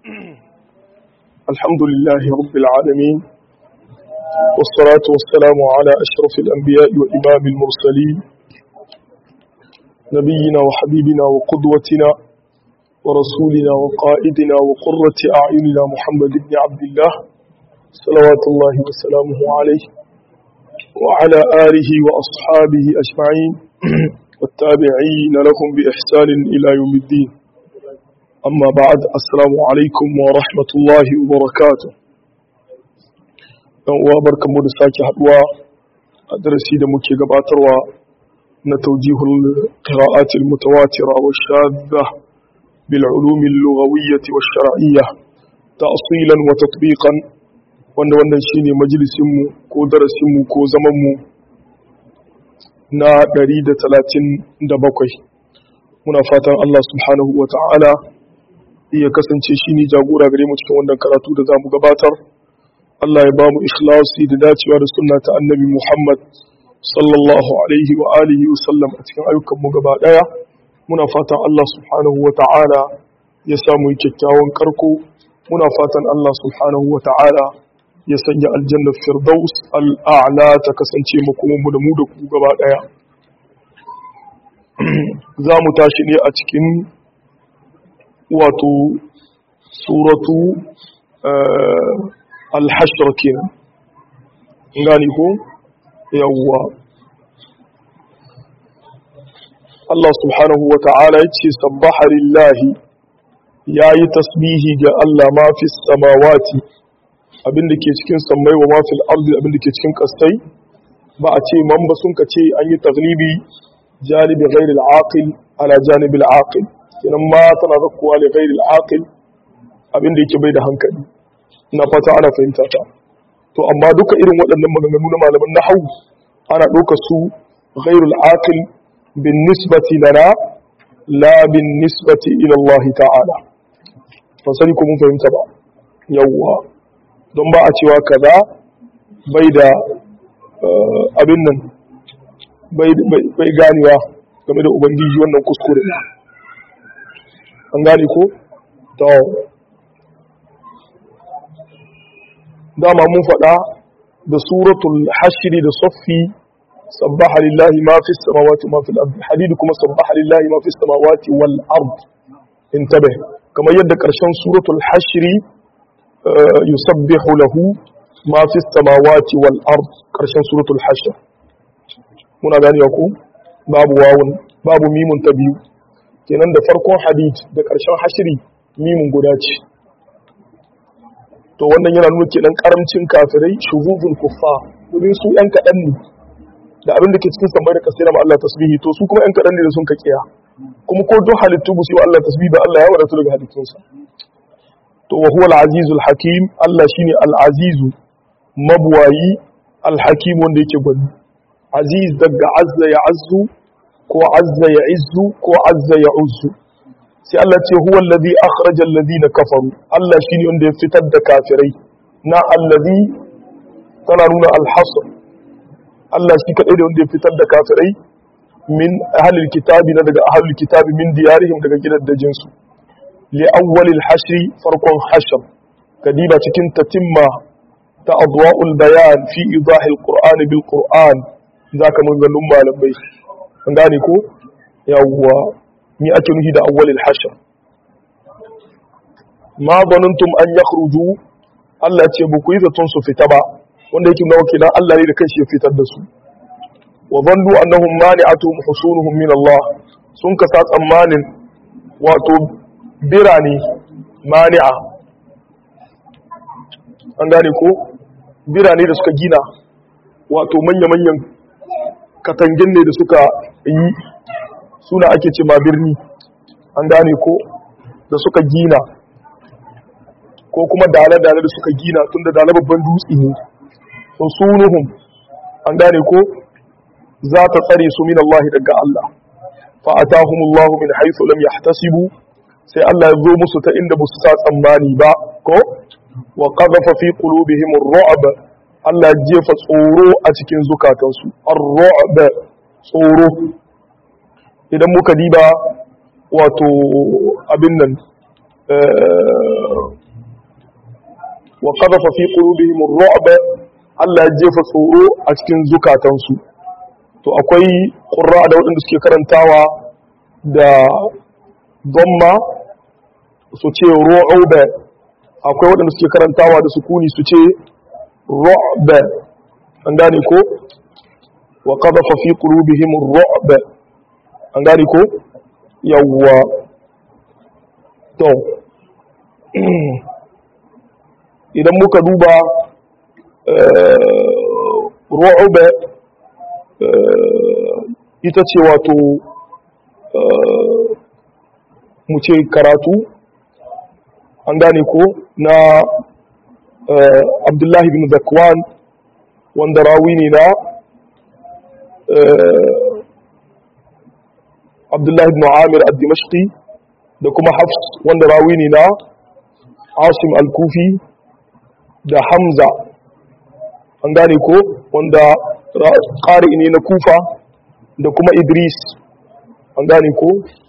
الحمد لله رب العالمين والصلاة والسلام على أشرف الأنبياء وإمام المرسلين نبينا وحبيبنا وقدوتنا ورسولنا وقائدنا وقرة أعيننا محمد بن عبد الله صلوات الله وسلامه عليه وعلى آله وأصحابه أجمعين والتابعين لهم بإحسان إلى يوم الدين أما بعد السلام عليكم ورحمة الله وبركاته uwa barkanmu da sake haduwa a darasi da muke gabatarwa na taujihul qira'atil mutawatira wa shadda bil ulum al lughawiyyah wa shar'iyyah ta'silan wa tatbiqan wanda wannan shine majalisin mu ko darasin mu ko zaman mu na 137 muna fatan Allah subhanahu wa ta'ala iya kasance shi ne jagora gare mu cikin wannan karatu da za mu gabatar Allah ya ba mu ikhlasi da dacewa da sunna ta annabi Muhammad sallallahu alaihi wa alihi wa sallam a cikin ayyukan mu gaba daya muna fatan Allah subhanahu wa ta'ala ya samu kyakkyawan karko muna fatan Allah subhanahu wa ta'ala ya sanya aljannar firdaus al'a'la ta kasance mu kuma mu da mu da ku gaba daya za mu tashi ne a cikin wato suratu al-hashr kenan gani ko yawwa Allah subhanahu wa ta'ala ya ce sabbaha lillahi ya yi tasbihi ga Allah ma fi samawati abinda ke cikin sammai wa ma fil ardi abinda ke cikin kastai ba a ce man ba sun ka ce an yi taglibi janibi ghairil aqil ala janibil aqil kenan ma tana zakkuwa li ghairil aqil abinda yake bai da hankali ina fata ana fahimta ta to amma duka irin waɗannan maganganu na malaman nahwu ana ɗauka su ghairul aqil bin nisbati lana la bin nisbati ila Allah ta'ala ban sani ko mun fahimta ba yawwa don ba a cewa kaza bai da abin nan bai ganewa game da ubangiji wannan kuskure an gane ko? to dama mun faɗa da suratul hashiri da saffi sabbaha lillahi ma fi samawati ma fil ardi hadidu kuma sabbaha lillahi ma fi samawati wal ard intabe kamar yadda ƙarshen suratul hashiri yusabbihu lahu ma fi samawati wal ard ƙarshen suratul hashir muna ganewa ko babu wawun babu mimun ta biyu kenan da farkon hadith da ƙarshen hashiri mimun guda ce to wannan yana nuna kenan karamcin kafirai shuzuzul kuffa domin su yan kaɗan ne da abin da ke cikin samai da kasira ma Allah tasbihi to su kuma yan kaɗan ne da sun ka kiya kuma ko duk halittu bu su Allah tasbihi da Allah ya wadatu daga halittunsa to wa huwa al-azizul hakim Allah shine al-azizu mabwayi al-hakim wanda yake gwani aziz daga azza ya azzu ko azza ya izzu ko azza ya uzzu sai Allah ce huwa allazi akhraja allazina kafaru Allah shine wanda ya fitar da kafirai na allazi tana nuna alhasr Allah shi kadai da wanda ya fitar da kafirai min ahlil kitabi na daga ahlul kitabi min diyarihim daga gidaddajin su li awwalil hashri farkon hashr kadiba cikin tatimma ta adwa'ul bayan fi idahil qur'an bil qur'an zaka mun gannun malamai an gane ko yawwa ni ake nufi da awwalil hashr ma zanantum an yakhruju Allah ce ba ku yi zaton su fita ba wanda yake nawa kenan Allah ne da kanshi ya fitar da su wa zannu annahum mani'atuhum husunuhum min Allah sun kasa tsammanin wato birane mani'a an gane ko birane da suka gina wato manya-manyan katangin ne da suka yi suna ake ce ma birni an gane ko da suka gina ko kuma dale-dale da suka gina tun da dale babban dutse ne sun sunuhun an gane ko za ta tsare su min Allah daga Allah fa'atahumullahu min haythu lam yahtasibu sai Allah ya zo musu ta inda ba su sa tsammani ba ko wa qadhafa fi qulubihim ar-ru'b Allah ya jefa tsoro a cikin zukatansu ar-ru'b tsoro idan muka diba wato abin nan wa qadhafa fi qulubihim ar-ru'b Allah ya jefa tsoro a cikin zukatansu to akwai qurra da waɗanda suke karantawa da dhamma su ce ru'ub akwai waɗanda suke karantawa da sukuni su ce ru'b an gane ko wa qadhafa fi qulubihim ar-ru'b an gane ko yawwa to idan muka duba ru'uba ita ce wato mu ce karatu an gane ko na abdullahi bin zakwan wanda rawi ne na abdullahi bin amir al-dimashqi da kuma hafs wanda rawi ne na asim al-kufi da hamza an gane ko wanda ƙari ne na kufa da kuma idris an gane ko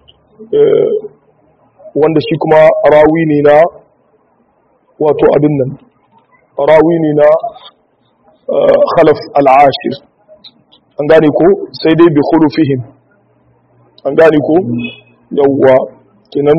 wanda shi kuma rawi ne na wato abin nan rawi ne na khalaf al'ashir an gane ko sai dai bi khulufihim an gane ko yawwa kinan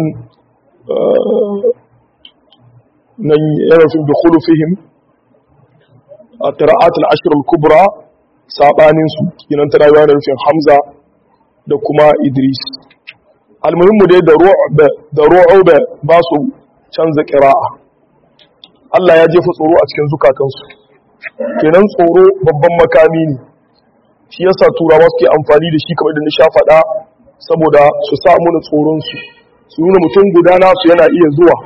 nan yana fi bi khulufihim a qira'at al-ashr al-kubra sabanin su kinan tana yana nufin hamza da kuma idris almuhimmu dai da ru'b da ru'ub ba su canza qira'a Allah ya jefa tsoro a cikin zukatansu kenan tsoro babban makami ne shi yasa turawa suke amfani da shi kamar da na sha faɗa saboda su sa mu tsoron su su nuna mutum guda nasu yana iya zuwa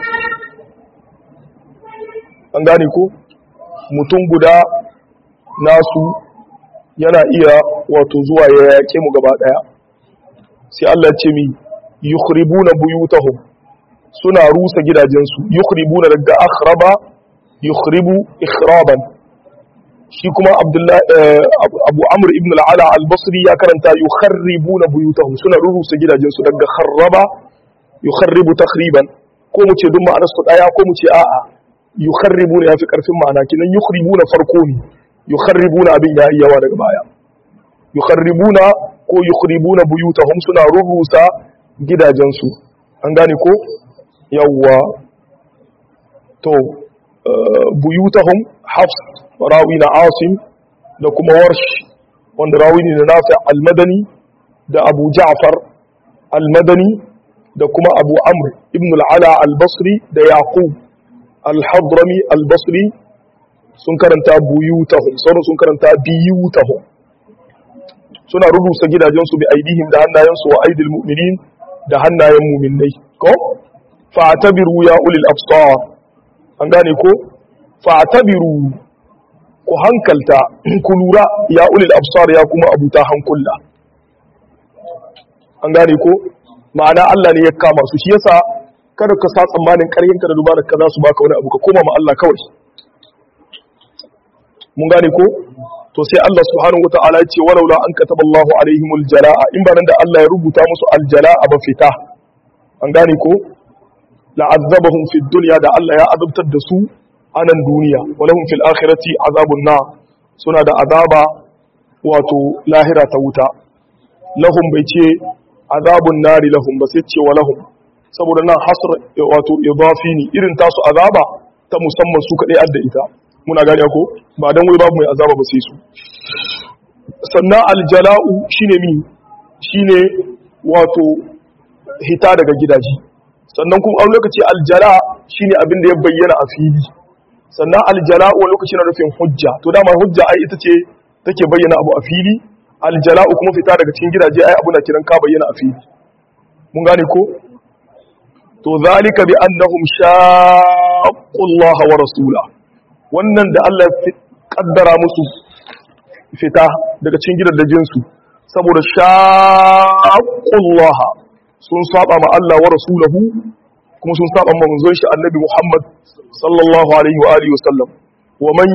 an gane ko mutum guda nasu yana iya wato zuwa ya yaƙe mu gaba ɗaya sai Allah ce mi yukhribuna buyutahum suna rusa gidajensu yukhribuna daga akhraba yukhribu ikhraban shi kuma abdullahi abu amr ibn al-ala al-basri ya karanta yukharribuna buyutahum suna rusa gidajensu daga kharraba yukharribu takhriban ko mu ce duk ma'anar su daya ko mu ce a'a yukharribuna yafi karfin ma'ana kinan yukhribuna farko ne yukharribuna abin ya yawa daga baya yukharribuna ko yukhribuna buyutahum suna rurusa gidajensu an gane ko yawwa to buyutahum hafs rawi na asim da kuma warsh wanda rawi ne na nafi al-madani da abu ja'far al-madani da kuma abu amr ibn al-ala al-basri da yaqub al-hadrami al-basri sun karanta buyutahum sauran sun karanta biyutahum suna rubuta gidajensu bi aidihim da hannayensu wa aidil mu'minin da hannayen mu'minnai ko fa'tabiru ya ulil absar an gane ko fa'tabiru ku hankalta ku lura ya ulil absar ya kuma abuta hankulla an gane ko ma'ana Allah ne ya kama su shi yasa kada ka sa tsammanin ƙaryanka da dubarar ka za su baka wani abu ka koma ma Allah kawai mun gane ko to sai Allah subhanahu wataala ya ce walaula an kataba Allahu alaihimul jalaa in ba nan da Allah ya rubuta musu aljalaa ba fita an gane ko la'azzabahum fid dunya da Allah ya azabtar da su a nan duniya walahum fil akhirati azabun na suna da azaba wato lahira ta wuta lahum bai ce azabun nari lahum ba sai ce walahum saboda nan hasr wato idafi ne irin tasu azaba ta musamman su kadai adda ita muna gane ko ba dan wai babu mai azaba ba sai su sannan aljala'u shine mi shine wato hita daga gidaje sannan kuma a lokaci aljala shine abin da ya bayyana a fili sannan aljala wani lokaci na rufin hujja to dama hujja ai ita ce take bayyana abu a fili aljala kuma fita daga cikin gidaje ai abu na kiran ka bayyana a fili mun gane ko to zalika bi annahum shaqqullaha wa rasula wannan da Allah ya kaddara musu fita daga cikin gidajen su saboda shaqqullaha sun saba ma Allah wa rasulahu kuma sun saba ma manzon shi annabi Muhammad sallallahu alaihi wa alihi wasallam wa man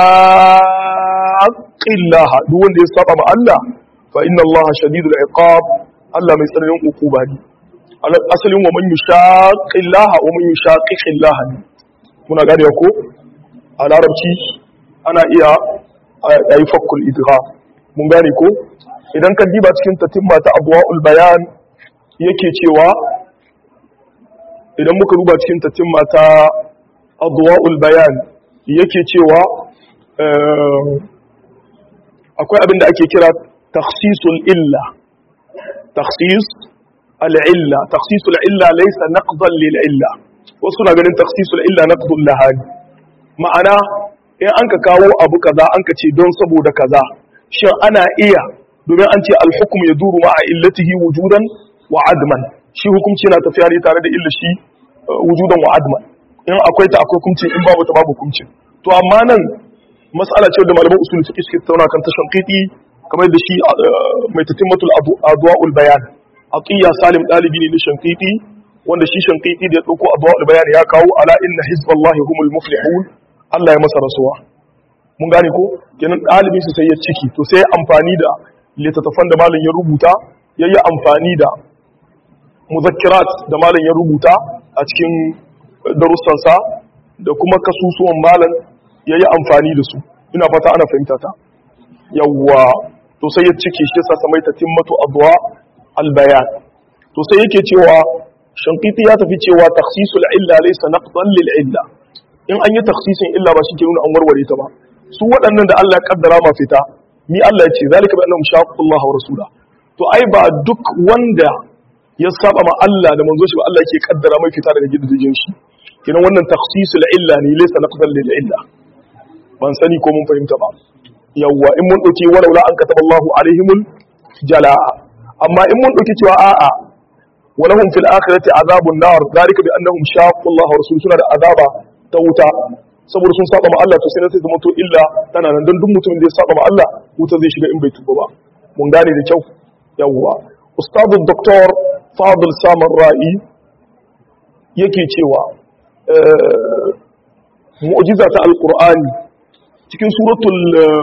yushaqillah duk wanda ya saba ma Allah fa inna Allah shadidul iqab Allah mai tsananin hukuma ne asalin wa man yushaqillaha wa man yushaqiqillaha muna gane ko a larabci ana iya ayi fakkul idgham mun gane ko idan ka diba cikin tatimma ta abwaul bayan yake cewa idan muka duba cikin tatimma ta adwa'ul bayan yake cewa akwai abin da ake kira takhsisul illa takhsis al-illa takhsisul illa laysa naqdan lil illa wasu na ganin takhsisul illa naqdun lahani ma'ana in an ka kawo abu kaza an ka ce don saboda kaza shin ana iya domin an ce al-hukm yaduru ma'a illatihi wujudan wa adman shi hukunci yana tafiya ne tare da illa shi wujudan wa adman in akwai ta akwai hukunci in babu ta babu hukunci to amma nan mas'ala ce da malaman usul fiqh suke tattauna kan ta shanqiti kamar da shi mai tatimmatul adwa'ul bayan aqiya salim dalibi ne na shanqiti wanda shi shanqiti da ya dauko adwa'ul bayan ya kawo ala inna hizballahi humul muflihun Allah ya masa rasuwa mun gane ko kenan dalibin su sai ya ciki to sai amfani da littattafan da malam ya rubuta yayi amfani da muzakkirat da malam ya rubuta a cikin darussansa da kuma kasusuwan malam ya yi amfani da su ina fata ana fahimta ta yawwa to sai ya cike shi sa samai ta timmatu adwa albayan to sai yake cewa shankiti ya tafi cewa takhsisul illa laysa naqdan lil illa in an yi takhsisin illa ba shi ke nuna an warware ta ba su waɗannan da Allah ya kaddara ma fita ni Allah ya ce zalika bi annahum shaqullah wa rasula to ai ba duk wanda ya saba ma Allah da manzo shi ba Allah yake kaddara mai fita daga gidajen shi kenan wannan takhsisul illa ne laysa naqdan lil illa ban sani ko mun fahimta ba yawwa in mun dauki walau la an kataba Allahu alaihimul jalaa amma in mun dauki cewa a'a walahum fil akhirati azabun nar zalika bi annahum shaqqu Allah wa rasuluhu suna da azaba ta wuta saboda sun saba ma Allah to sai sai zama to illa tana nan dan duk mutumin da ya saba ma Allah wuta zai shiga in bai tuba ba mun gane da kyau yawwa ustadu doktor fadil samar ra'i yake cewa mu'jiza ta alqur'ani cikin suratul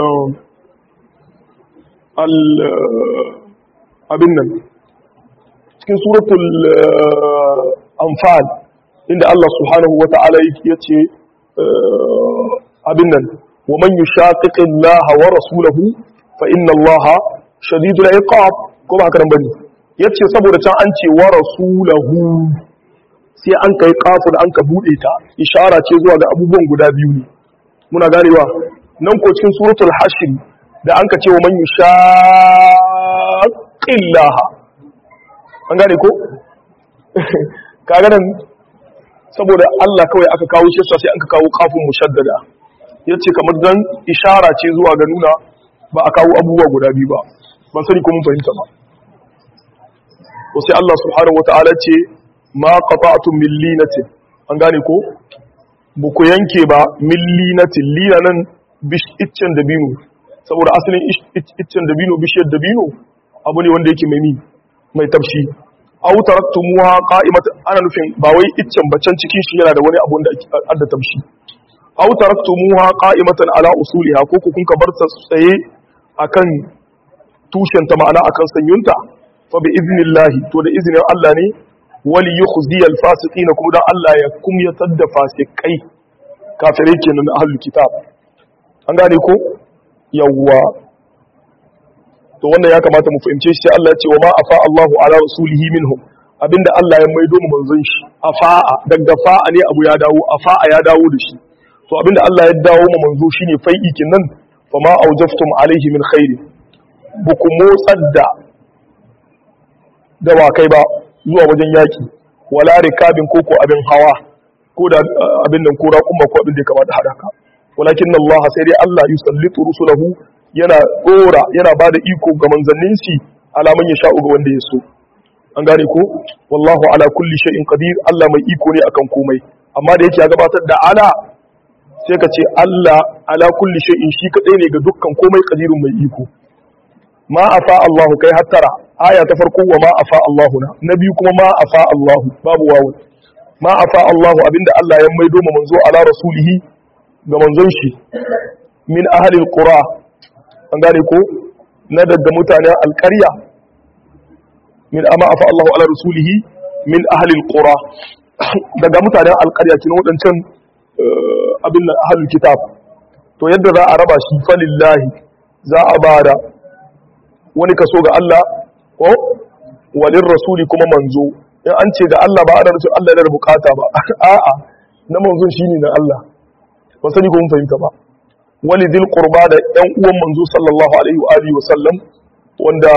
al abin nan cikin suratul anfal inda Allah subhanahu wa ta'ala ya ce abin nan wa man yushaqiqi Allah wa rasulahu fa inna Allah shadidul iqab ko ba haka nan bane yace saboda can an ce wa rasulahu sai an kai kafu da an ka bude ta ishara ce zuwa ga abubuwan guda biyu ne muna ganewa nan ko cikin suratul hashr da an ka ce wa man yushaqillaha an gane ko kaga nan saboda Allah kawai aka kawo shi sai an ka kawo kafin mushaddada yace kamar dan ishara ce zuwa ga nuna ba a kawo abubuwa guda biyu ba ban sani ko mun fahimta ba to sai Allah subhanahu wataala ce ma qata'tum min linatin an gane ko ba ku yanke ba min linatin lina nan iccen dabino saboda asalin iccen dabino bishiyar dabino abu ne wanda yake mai mai tafshi aw taraktumuha qa'imatan ana nufin ba wai iccen bacan cikin shi yana da wani abu da adda tamshi aw taraktumuha qa'imatan ala usuliha ko ku kun ka bar ta tsaye akan tushen ta ma'ana akan sanyunta fa bi iznillahi to da iznin Allah ne wali yukhzi al fasiqina kuma dan Allah ya kumyatar da fasikai kafirai kenan ahlul kitab an gane ko yawwa to wannan ya kamata mu fahimce shi Allah ya ce wa ma afa Allahu ala rasulihi minhum abinda Allah ya maido mu manzon shi afa'a daga fa'a ne abu ya dawo afa'a ya dawo da shi to abinda Allah ya dawo mu manzo shine fai'i nan fa ma aujaftum alaihi min khairi buku motsar da dawakai ba zuwa wajen yaki wala rikabin koko abin hawa ko da abin nan ko raƙumma ko abin da ya kamata hadaka walakin Allah sai dai Allah yusallitu rusulahu yana dora yana ba da iko ga manzannin shi alaman ya sha'u ga wanda ya so an gane ko wallahu ala kulli shay'in qadir Allah mai iko ne akan komai amma da yake ya gabatar da ala sai ka ce Allah ala kulli shay'in shi kadai ne ga dukkan komai qadirun mai iko ma afa Allah kai hattara aya ta farko wa ma afa Allah na na biyu kuma ma afa Allah babu wawu ma afa Allah abinda Allah ya maido ma manzo ala rasulihi ga manzon shi min ahli alqura an gane ko na daga mutanen alƙarya min amma afa Allahu ala rasulihi min ahli alqura daga mutanen alqarya kin wadancan abin nan ahlul kitab to yadda za a raba shi falillahi za a bada wani kaso ga Allah ko walin rasuli kuma manzo in an ce ga Allah ba ana nufin Allah yana da bukata ba a'a na manzon shine na Allah ba sani ko mun fahimta ba wali dil qurba da yan uwan manzo sallallahu alaihi wa alihi wa sallam wanda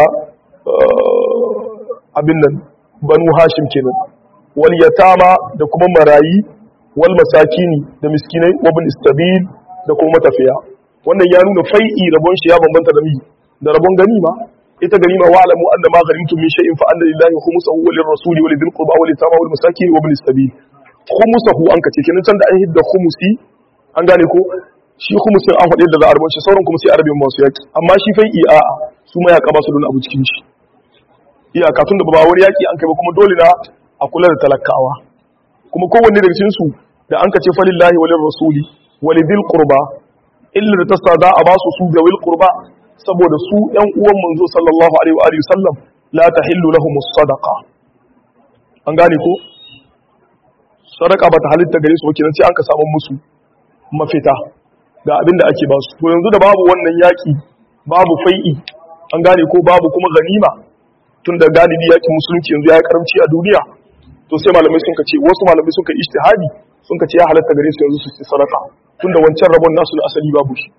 abin nan banu hashim kenan wal yatama da kuma marayi wal masakini da miskinai wa bin istabil da kuma matafiya wannan ya nuna fai'i rabon shi ya bambanta da mi da rabon ganima ita ganima wa alamu anna ma ghanimtum min shay'in fa anna lillahi khumsahu wa lirrasuli wa lidhil qurba wa litama wal masakin wa bin istabil khumsahu an kace kenan can da an hidda khumsi an gane ko shi khumsin an faɗi da za a rabon shi sauran kuma sai arabin masu yaki amma shi fai'i a'a su ma ya kaba su don abu cikin shi iyaka tun da ba wani yaki an kai ba kuma dole na a kula da talakawa kuma kowanne daga cikin su da an kace falillahi walir rasuli walidil qurba illa da tasa za a basu su ga wil qurba saboda su ɗan uwan manzo sallallahu alaihi wa alihi sallam la tahillu lahum sadaqa an gane ko sadaka ba ta halitta gare su ba kenan sai an ka samu musu mafita ga abin da ake basu to yanzu da babu wannan yaki babu fai'i an gane ko babu kuma ganima tun da galibi yakin musulunci yanzu ya yi karamci a duniya to sai malamai sun ce wasu malamai sun ka ijtihadi sun ka ce ya halatta gare su yanzu su ci sadaka tun da wancan rabon nasu na asali babu shi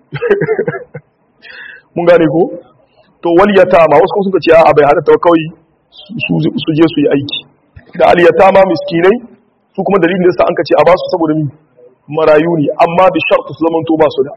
mun gane ko to wal yatama wasu kuma sun ka ce a bai halatta kawai su je su yi aiki da al yatama miskinai su kuma dalilin da yasa an ka ce a basu saboda mi marayu ne amma bi shartu su zamanto ba su da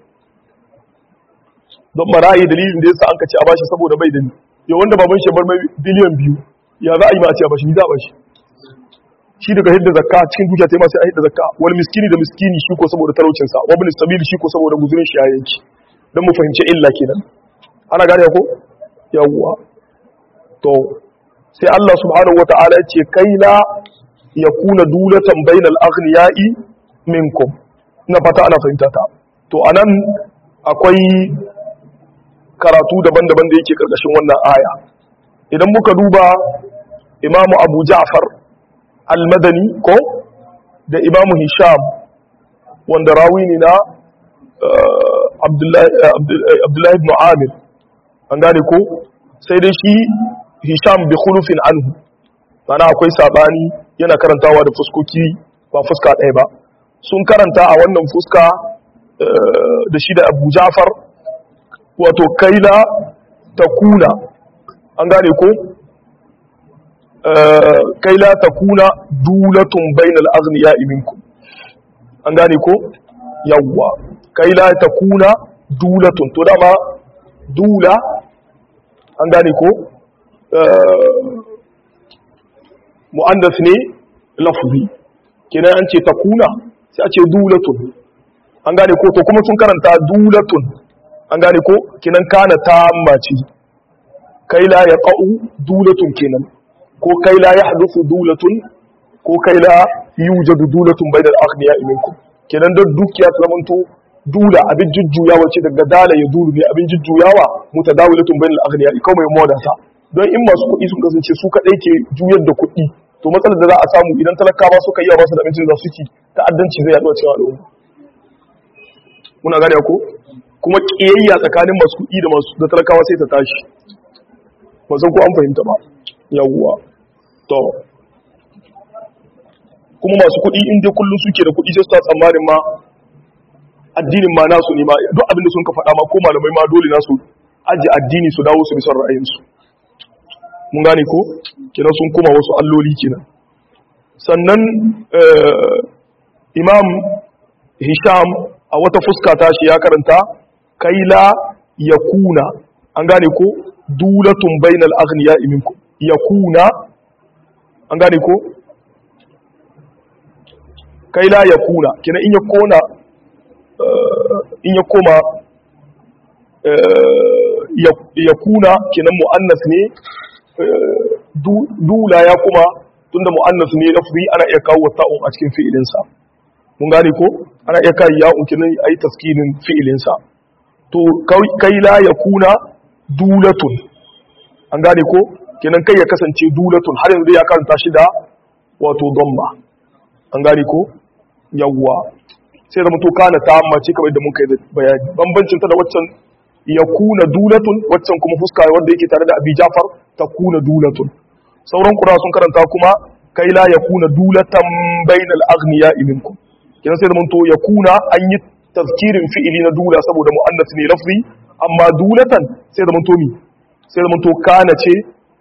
don marayi dalilin da yasa an ka ce a bashi saboda bai da ni yau wanda baban shi bar mai biliyan biyu ya za a yi ma a ce a bashi ni za a bashi shi daga hidda zakka cikin dukiya ta yi masu hidda zakka wani miskini da miskini shi ko saboda talaucinsa wani sabili shi ko saboda guzurin shi ya yanki don mu fahimci illa kenan ana gane ko yawwa to sai Allah subhanahu wata'ala ya ce kai la yakuna dulatan bainal aghniyai minkum ina fata ana fahimta ta to anan akwai karatu daban-daban da yake karkashin wannan aya idan muka duba imamu abu ja'far al-madani ko da imamu hisham wanda rawi ne na abdullahi ibn amir an gane ko sai dai shi hisham bi khulufin anhu mana akwai sabani yana karantawa da fuskoki ba fuska ɗaya ba sun karanta a wannan fuska da shi da abu ja'far wato kaila ta kuna an gane ko kaila ta kuna dulatun bainal azniya iminku an gane ko yawwa kaila ta kuna dulatun to dama dula an gane ko mu'andas ne lafzi kenan an ce ta kuna sai a ce dulatun an gane ko to kuma sun karanta dulatun an gane ko kenan kana ta mace kai la ya ƙa'u dulatun kenan ko kai la ya hadufu dulatun ko kai la yujadu dulatun bai da akhniya iminku kenan don dukiya ta zamanto dula abin jujjuyawa ce daga dala ya dulu ne abin jujjuyawa mutadawilatun bai da akhniya iko mai modasa don in masu kuɗi sun kasance su kaɗai ke juyar da kuɗi to matsalar da za a samu idan talakawa suka yi ba su da abincin da su ci ta'addanci zai yaɗu a cikin al'umma muna gane ko kuma ƙiyayya tsakanin masu kuɗi da masu da talakawa sai ta tashi ba san ko an fahimta ba yawwa to kuma masu kuɗi in dai kullum suke da kuɗi sai su ta tsammanin ma addinin ma nasu ne ma duk abin da sun ka faɗa ma ko malamai ma dole nasu aji addini su dawo su bi son ra'ayinsu mun gane ko kenan sun koma wasu alloli kenan sannan imam hisham a wata fuska ta shi ya karanta kaila yakuna an gane ko dulatun bainal aghniya minkum yakuna an gane ko kaila yakuna kenan in ya kona in ya koma yakuna kenan muannas ne dula ya kuma tunda mu'annas ne lafzi ana iya kawo ta'un a cikin fi'ilinsa mun gane ko ana iya kai ya unkin ayi taskinin fi'ilinsa to kai la yakuna dulatun an gane ko kenan kai ya kasance dulatun har yanzu ya karanta shi da wato dhamma an gane ko yawwa sai zama to kana ta mace kamar da muka yi bayani bambancin ta da waccan ya kuna dulatun waccan kuma fuska wanda yake tare da abi jafar ta kuna dulatun sauran kura sun karanta kuma kai la ya kuna dulatan bainal aghniya minkum kenan sai zama to ya kuna an yi tazkirin fi'ili na dula saboda mu'annas ne lafzi amma dulatan sai zama to mi sai zama to kana ce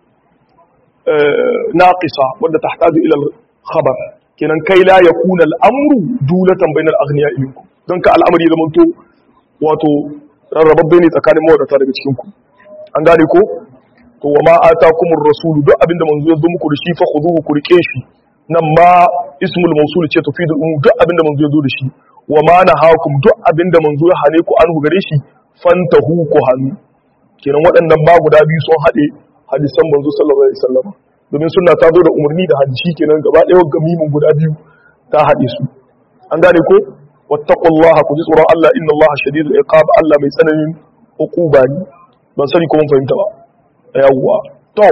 naqisa wanda tahtaju ila al-khabar kenan kai la yakuna al-amru dulatan bainal aghniya minkum don ka al'amari zama to wato rarrababbe ne tsakanin mawadata daga cikin ku an gane ko to wa ma atakumur rasul duk abinda manzo ya zo muku da shi fa khuduhu ku rike shi nan ma ismul mawsul ce tufidul umum duk abinda manzo ya zo da shi wa ma nahakum duk abinda manzo ya hane ku anhu gare shi fantahu ku hannu kenan waɗannan ba guda biyu sun haɗe hadisan manzo sallallahu alaihi wasallam domin sunna ta zo da umarni da hadisi kenan gaba ɗaya gamimin guda biyu ta haɗe su an gane ko wattaqullaha ku ji tsoron Allah inna Allah shadidul iqab Allah mai tsananin uquba ne ban sani ko mun fahimta ba yawwa to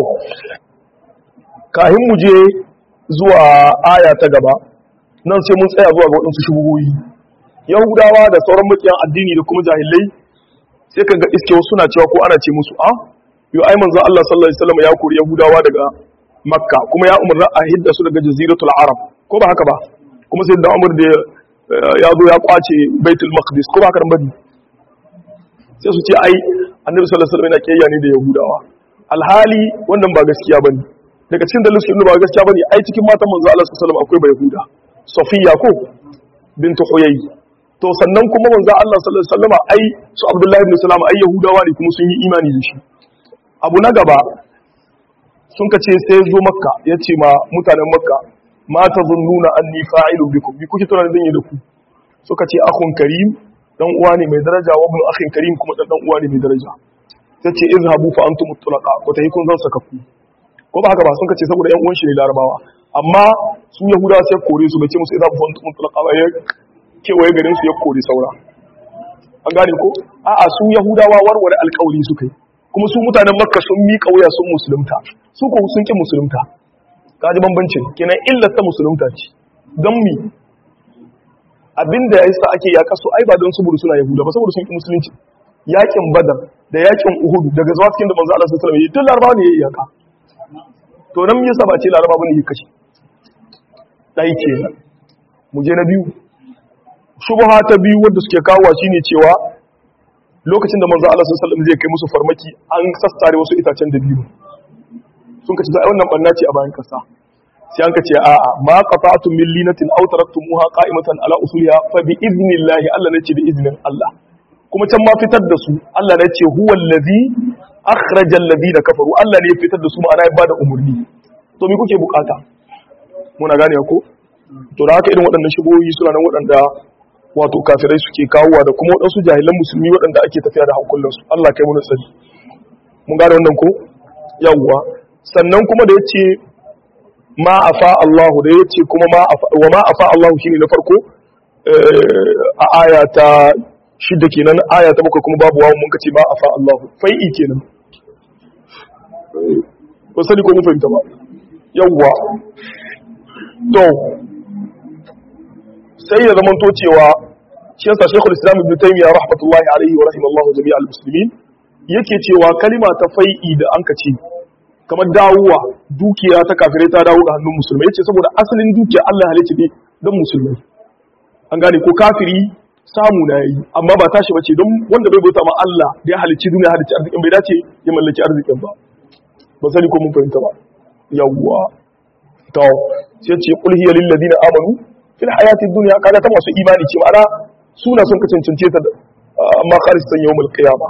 kahin mu je zuwa aya ta gaba nan sai mun tsaya zuwa ga waɗansu shubuhoyi yahudawa da sauran makiyan addini da kuma jahilai sai ka ga iske wasu suna cewa ko ana ce musu a yau ai manzon Allah sallallahu alaihi wasallam ya kori yahudawa daga makka kuma ya umarna a hidda su daga jaziratul arab ko ba haka ba kuma sai da umar da ya zo ya kwace baitul maqdis ko ba haka bane sai su ce ai annabi sallallahu alaihi wasallam yana kiyaya ne da yahudawa alhali wannan ba gaskiya bane daga cikin dalilin su ba gaskiya bane ai cikin matan manzo Allah sallallahu alaihi wasallam akwai bai yahuda safiya ko bintu huyay to sannan kuma manzo Allah sallallahu alaihi wasallam ai su abdullahi ibn salam ai yahudawa ne kuma sun yi imani da shi abu na gaba sun ka ce sai zo makka ya ce ma mutanen makka ma ta zunnuna anni fa'ilu bikum bi kuke tunanin zan yi da ku suka ce akhun karim dan uwa ne mai daraja wa ibn akhin karim kuma dan dan uwa ne mai daraja ta ce izhabu fa antum mutlaqa ko ta yi kun zan saka ku ko ba haka ba sun ka ce saboda yan uwan shi ne larabawa amma su yahudawa sai kore su bai ce musu izhabu fa antum mutlaqa ba ya kewaye garin su ya kore saura an gane ko a'a su yahudawa warware alƙawari suka yi kuma su mutanen makka sun miƙa wuya sun musulunta su ko sun ƙi musulunta kaji bambancin kenan illar ta musulunta ce don mi abinda ya sa ake yaƙa su ai ba don saboda suna yahuda ba saboda sun ƙi musulunci yaƙin badar da yaƙin uhud daga zuwa cikin da manzo Allah sallallahu alaihi wasallam tun larabawa ne ya iyaka to nan yasa ba ce larabawa bane ya kashe dai ce mu je na biyu shubha ta biyu wanda suke kawo shine cewa lokacin da manzo Allah sallallahu alaihi wasallam zai kai musu farmaki an sassare wasu itacen da biyu sun kace sai wannan banna ce a bayan kasa sai an kace a'a ma qata'tum min linatin aw taraktumuha qa'imatan ala usuliha fa bi idnillahi Allah ne ce da iznin Allah kuma can ma fitar da su Allah ne ce huwa allazi akhraja alladhina kafaru Allah ne ya fitar da su ma'ana ya bada umurni to me kuke bukata muna gane ko to da haka irin waɗannan shigoyi suna nan waɗanda wato kafirai suke kawowa da kuma waɗansu jahilan musulmi waɗanda ake tafiya da hankulansu Allah kai muna tsari mun gane wannan ko yawwa sannan kuma da yace ma afa Allah da yace kuma ma afa wa ma afa Allah shine na farko a aya ta shidda kenan aya ta bakwai kuma babu wawu mun kace ma afa Allah fai'i kenan ba sani ko mun fahimta ba yawwa to sai ya zama cewa shi yasa Sheikhul Islam Ibn Taymiyyah rahmatullahi alaihi wa rahimallahu jami'al muslimin yake cewa kalima ta fai'i da anka ce kamar dawowa dukiya ta kafirai ta dawo ga hannun musulmai yace saboda asalin dukiya Allah ya halice ne don musulmai an gane ko kafiri samu na yi amma ba tashi bace don wanda bai bauta ma Allah da ya halicci duniya halicci arzikin bai dace ya mallaki arzikin ba ba sani ko mun fahimta ba yawwa to sai ce qul hiya lil ladina amanu fil hayati dunya kaga ta masu imani ce ma'ana suna sun ka cancance ta amma kharis san yawmul qiyama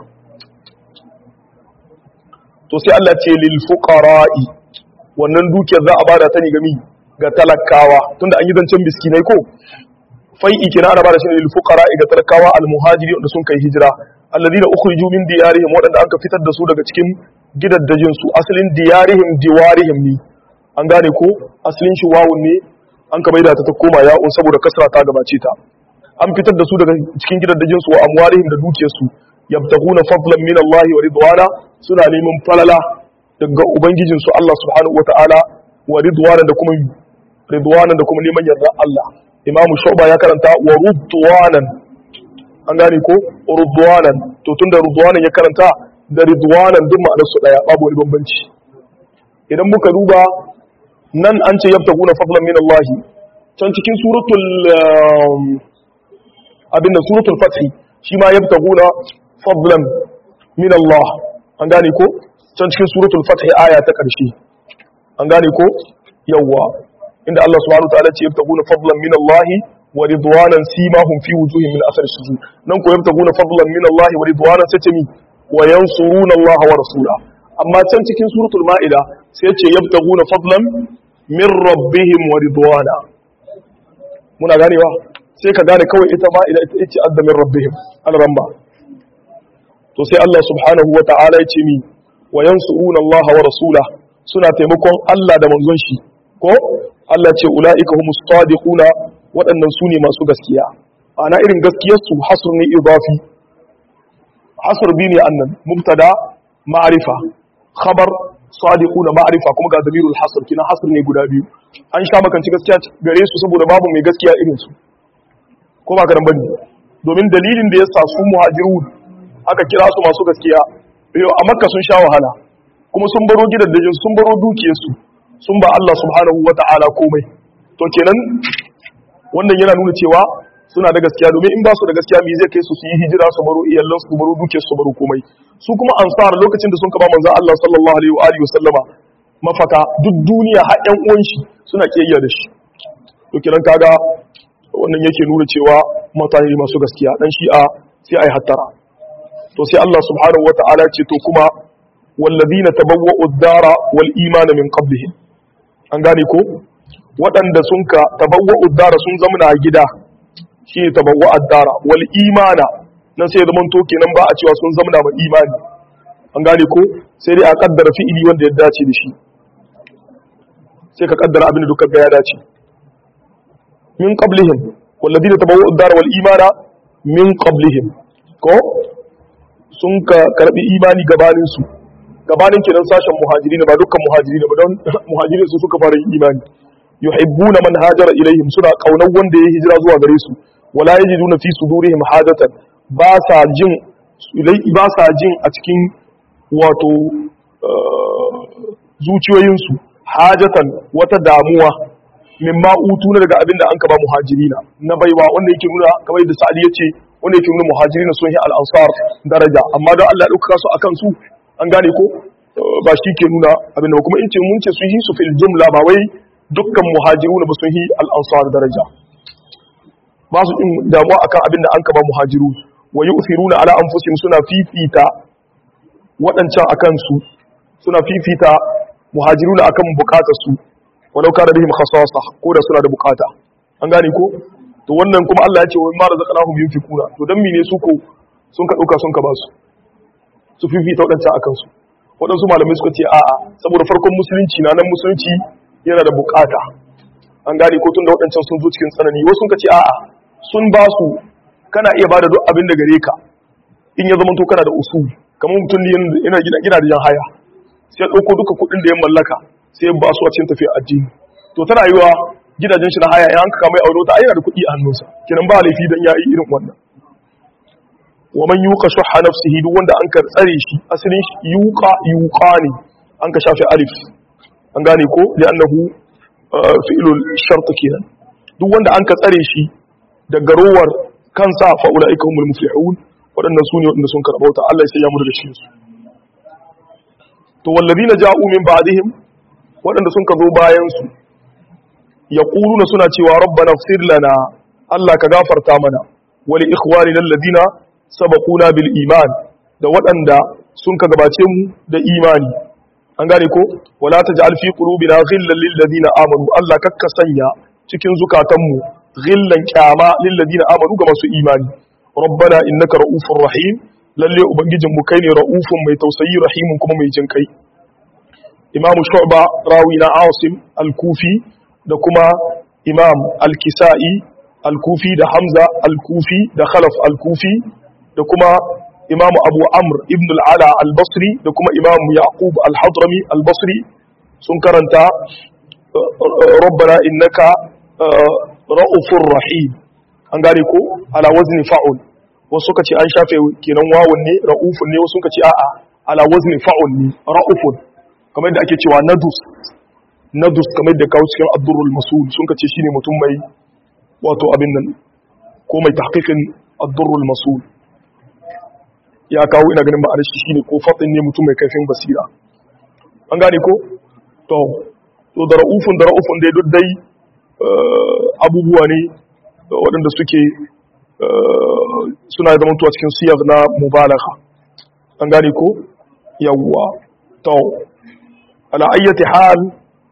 to sai Allah ce lil fuqara'i wannan dukiyar za a bada ta ne gami ga talakawa tunda an yi zancen miskinai ko fai'i kina ana bada shi ne lil fuqara'i ga talakawa al muhajiri wanda sun kai hijira alladina ukhriju min diyarihim wadanda anka fitar da su daga cikin gidaddajin su asalin diyarihim diwarihim ne an gane ko asalin shi wawun ne an ka maida ta ta koma ya'un saboda kasra ta gabace ta an fitar da su daga cikin gidaddajin su wa amwarihim da dukiyar su yabtaguna fadlan min Allah wa ridwana suna neman falala daga ubangijin su Allah subhanahu wata'ala wa ridwana da kuma ridwanan da kuma neman yarda Allah imamu shu'ba ya karanta wa ridwanan an gane ko ridwanan to tunda ridwanan ya karanta da ridwanan duk ma'anar su daya babu wani bambanci idan muka duba nan an ce yabtaguna fadlan min Allah can cikin suratul abin da suratul fath shi ma yabtaguna fadlan min Allah an gane ko can cikin suratul fath aya ta karshe an gane ko yawwa inda Allah subhanahu wa ta'ala ce yabtaguna fadlan min Allah wa ridwanan simahum fi wujuhihim min athar sujud nan ko yabtaguna fadlan min Allah wa ridwanan sace mi wa yansuruna Allah wa rasula amma can cikin suratul maida sai ce yabtaguna fadlan min rabbihim wa ridwana muna ganewa sai ka gane kawai ita ma ila ita ce adda min rabbihim al-ramba to sai Allah subhanahu wa ta'ala ya ce mi wa yansuruna Allah wa rasula suna taimakon Allah da manzon shi ko Allah ce ulaika humus sadiquna waɗannan su ne masu gaskiya ana irin gaskiyar su hasr ne idafi hasr bi ne annan mubtada ma'rifa khabar sadiquna ma'rifa kuma ga damirul hasr kina hasr ne guda biyu an sha makanci gaskiya gare su saboda babu mai gaskiya irin su ko ba karan bane domin dalilin da ya sa su muhajirun aka kira su masu gaskiya yau a makka sun sha wahala kuma sun baro gidajen sun baro dukiyarsu sun ba Allah subhanahu wata'ala komai to kenan wannan yana nuna cewa suna da gaskiya domin in ba su da gaskiya me zai kai su su yi hijira su baro iyalan su baro dukiyar su baro komai su kuma ansar lokacin da sun kaba manzon Allah sallallahu alaihi wa alihi wasallama mafaka duk duniya har ƴan uwan shi suna kiyayya da shi to kenan kaga wannan yake nuna cewa mutane masu gaskiya dan shi'a sai ai hattara to sai Allah subhanahu wata'ala ce to kuma wallazina tabawwa'u ad-dara wal imana min qablihim an gane ko waɗanda sun ka tabawwa'u ad-dara sun zama a gida shi ne tabawwa'u ad-dara wal imana nan sai zaman to kenan ba a cewa sun zama da imani an gane ko sai dai a kaddara fi'ili wanda ya dace da shi sai ka kaddara abin da duka ga ya dace min qablihim walladina tabawwa'u ad-dara wal imana min qablihim ko sun ka karbi imani gabanin su gabanin kenan sashen muhajiri ba dukkan muhajiri ba don muhajiri su suka fara yin imani yuhibbuna man hajara ilaihim suna kaunar wanda ya hijira zuwa gare su wala yajiduna fi sudurihim hajatan ba sa jin ba sa jin a cikin wato zuciyoyinsu hajatan wata damuwa mimma utu na daga abinda an kaba muhajirina na baiwa wanda yake nuna kamar yadda sa'adi yace wanda yake nuna muhajirina sun yi al-ansar daraja amma don Allah ya dauka su akan su an gane ko ba shi ke nuna abinda ba kuma in ce mun ce sun yi su fil jumla ba wai dukkan muhajiruna ba sun yi al-ansar daraja ba su in damuwa akan abinda an kaba muhajiru wa yu'thiruna ala anfusihim suna fifita waɗancan akan su suna fifita muhajiruna akan bukatar su walau kana bihim khasasa ko da suna da bukata an gane ko to wannan kuma Allah ya ce wa ma razaqnahum yunfikuna to dan mene su ko sun ka dauka sun ka ba su su fifita wadancan akan su wadansu malamai suka ce a'a saboda farkon musulunci na nan musulunci yana da bukata an gane ko tun da wadancan sun zo cikin tsanani wasu sun ka ce a'a sun ba su kana iya bada duk abin da gare ka in ya zama to kana da usul kamar mutum ne yana gina da jan haya sai ya dauko duka kuɗin da ya mallaka sai ba su a cikin tafiya addini to tana yiwa gidajen shi na haya in an kama mai aure ta ayyana da kuɗi a hannunsa kinan ba laifi dan yayi irin wannan wa man yuqa shuhha nafsihi duk wanda an ka tsare shi asalin shi yuqa yuqa ne an ka shafe alif an gane ko li'annahu fi'lul shart kenan duk wanda an ka tsare shi daga rowar kansa fa ulaika humul muflihun waɗannan su ne waɗanda sun karɓauta Allah ya sanya mu daga cikin su to wallazina ja'u min ba'dihim waɗanda sun ka zo bayansu ya ƙuluna suna cewa rabbana fir lana Allah ka gafarta mana wali ikhwani lalladina sabaquna bil iman da waɗanda sun ka gabace mu da imani an gane ko wala taj'al fi qulubina ghillan lil ladina amanu Allah kakka sanya cikin zukatanmu ghillan kyama lil ladina amanu ga masu imani rabbana innaka ra'ufur rahim lalle ubangijinmu kai ne ra'ufun mai tausayi rahimun kuma mai jin kai imam shu'ba rawi na asim al-kufi da kuma imam al-kisa'i al-kufi da hamza al-kufi da khalaf al-kufi da kuma imam abu amr ibn al-ala al-basri da kuma imam yaqub al-hadrami al-basri sun karanta rabbana innaka ra'ufur rahim an gane ko ala wazni fa'ul wasu suka ce an shafe kenan wawun ne ra'ufun ne wasu suka ce a'a ala wazni fa'ul ne ra'ufun kamar yadda ake cewa nadus nadus kamar yadda kawo cikin abdurrul masul sun ka ce shine mutum mai wato abin nan ko mai tahqiqin abdurrul masul ya kawo ina ganin ma'anar shi shine ko fatin ne mutum mai kaifin basira an gane ko to to da ra'ufun da ra'ufun dai duk dai abubuwa ne waɗanda suke suna zama tuwa cikin siyar na mubalagha an gane ko yawwa to ala ayyati hal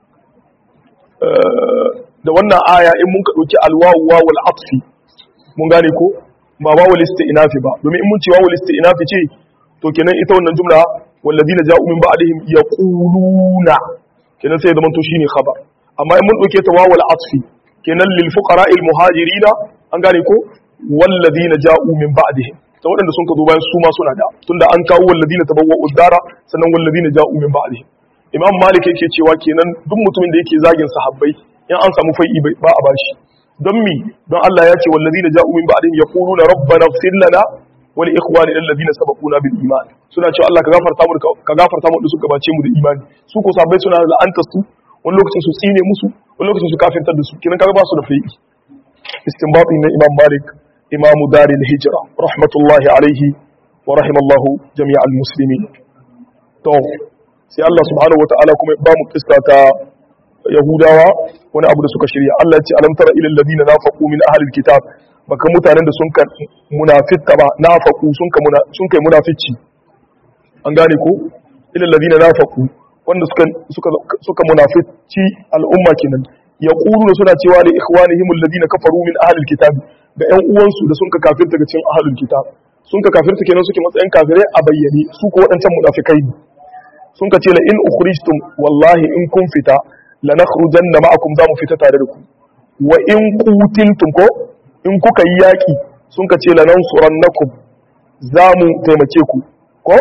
da wannan aya in mun ka dauki alwawu wawul atfi mun gane ko ba wawul isti'nafi ba domin in mun ce wawul isti'nafi ce to kenan ita wannan jumla walladina ja'u min ba'dihim yaquluna kenan sai zaman to shine khabar amma in mun dauke ta wawul atfi kenan lil fuqara al muhajirina an gane ko walladina ja'u min ba'dihim ta waɗanda sun ka zo bayan su ma suna da tunda an kawo walladina tabawwa'u dara sannan walladina ja'u min ba'dihim imam malik yake cewa kenan duk mutumin da yake zagin sahabbai in an samu fai'i ba a bashi don mi don Allah ya ce wallazina ja'u min ba'dihim yaquluna rabbana ighfir lana wa li ikhwani alladhina sabaquna bil iman suna cewa Allah ka gafarta mu ka gafarta mu da suka bace mu da imani su ko sahabbai suna la'anta su wani lokacin su tsine musu wani lokacin su kafirtar da su kenan kaga ba su da fai'i istinbati na imam malik imamu daril hijra rahmatullahi alaihi wa rahimallahu jami'al muslimin to sai Allah subhanahu wataala kuma ba mu kissa ta yahudawa wani abu da suka shirya Allah ya ce alam tara ilal ladina nafaqu min ahlil kitab baka mutanen da sun ka munafiqa ba nafaqu sun ka sun kai munafici an gane ko ilal ladina nafaqu wanda suka suka suka munafici al'umma kenan yaquluna suna cewa li ikhwanihim alladina kafaru min ahlil kitab ga ƴan uwansu da sun ka kafirta ga cikin ahlul kitab sun ka kafirta kenan suke matsayin kafirai a bayyane su ko waɗancan munafikai ne sun ka ce la in ukhrijtum wallahi in kun fita la nakhrujanna ma'akum za mu fita tare da ku wa in qutiltum ko in kuka yi yaki sun ka ce la nansurannakum za mu taimake ku ko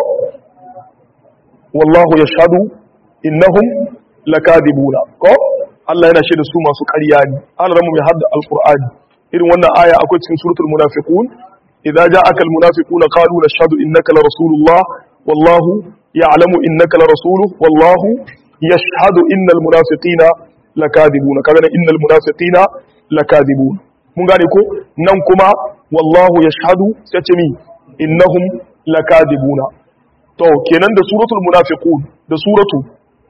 wallahu yashhadu innahum lakadibuna ko Allah yana shaida su masu ƙarya ne an ramu mai hadda alqur'ani irin wannan aya akwai cikin suratul munafiqun idza ja'aka almunafiquna qalu nashhadu innaka la rasulullah wallahu يعلم إنك لرسوله والله يشهد إن المنافقين لكاذبون كذا إن المنافقين لكاذبون mun gane ko nan kuma wallahu yashhadu sai ce mi innahum lakadibuna to kenan da suratul munafiqun da suratu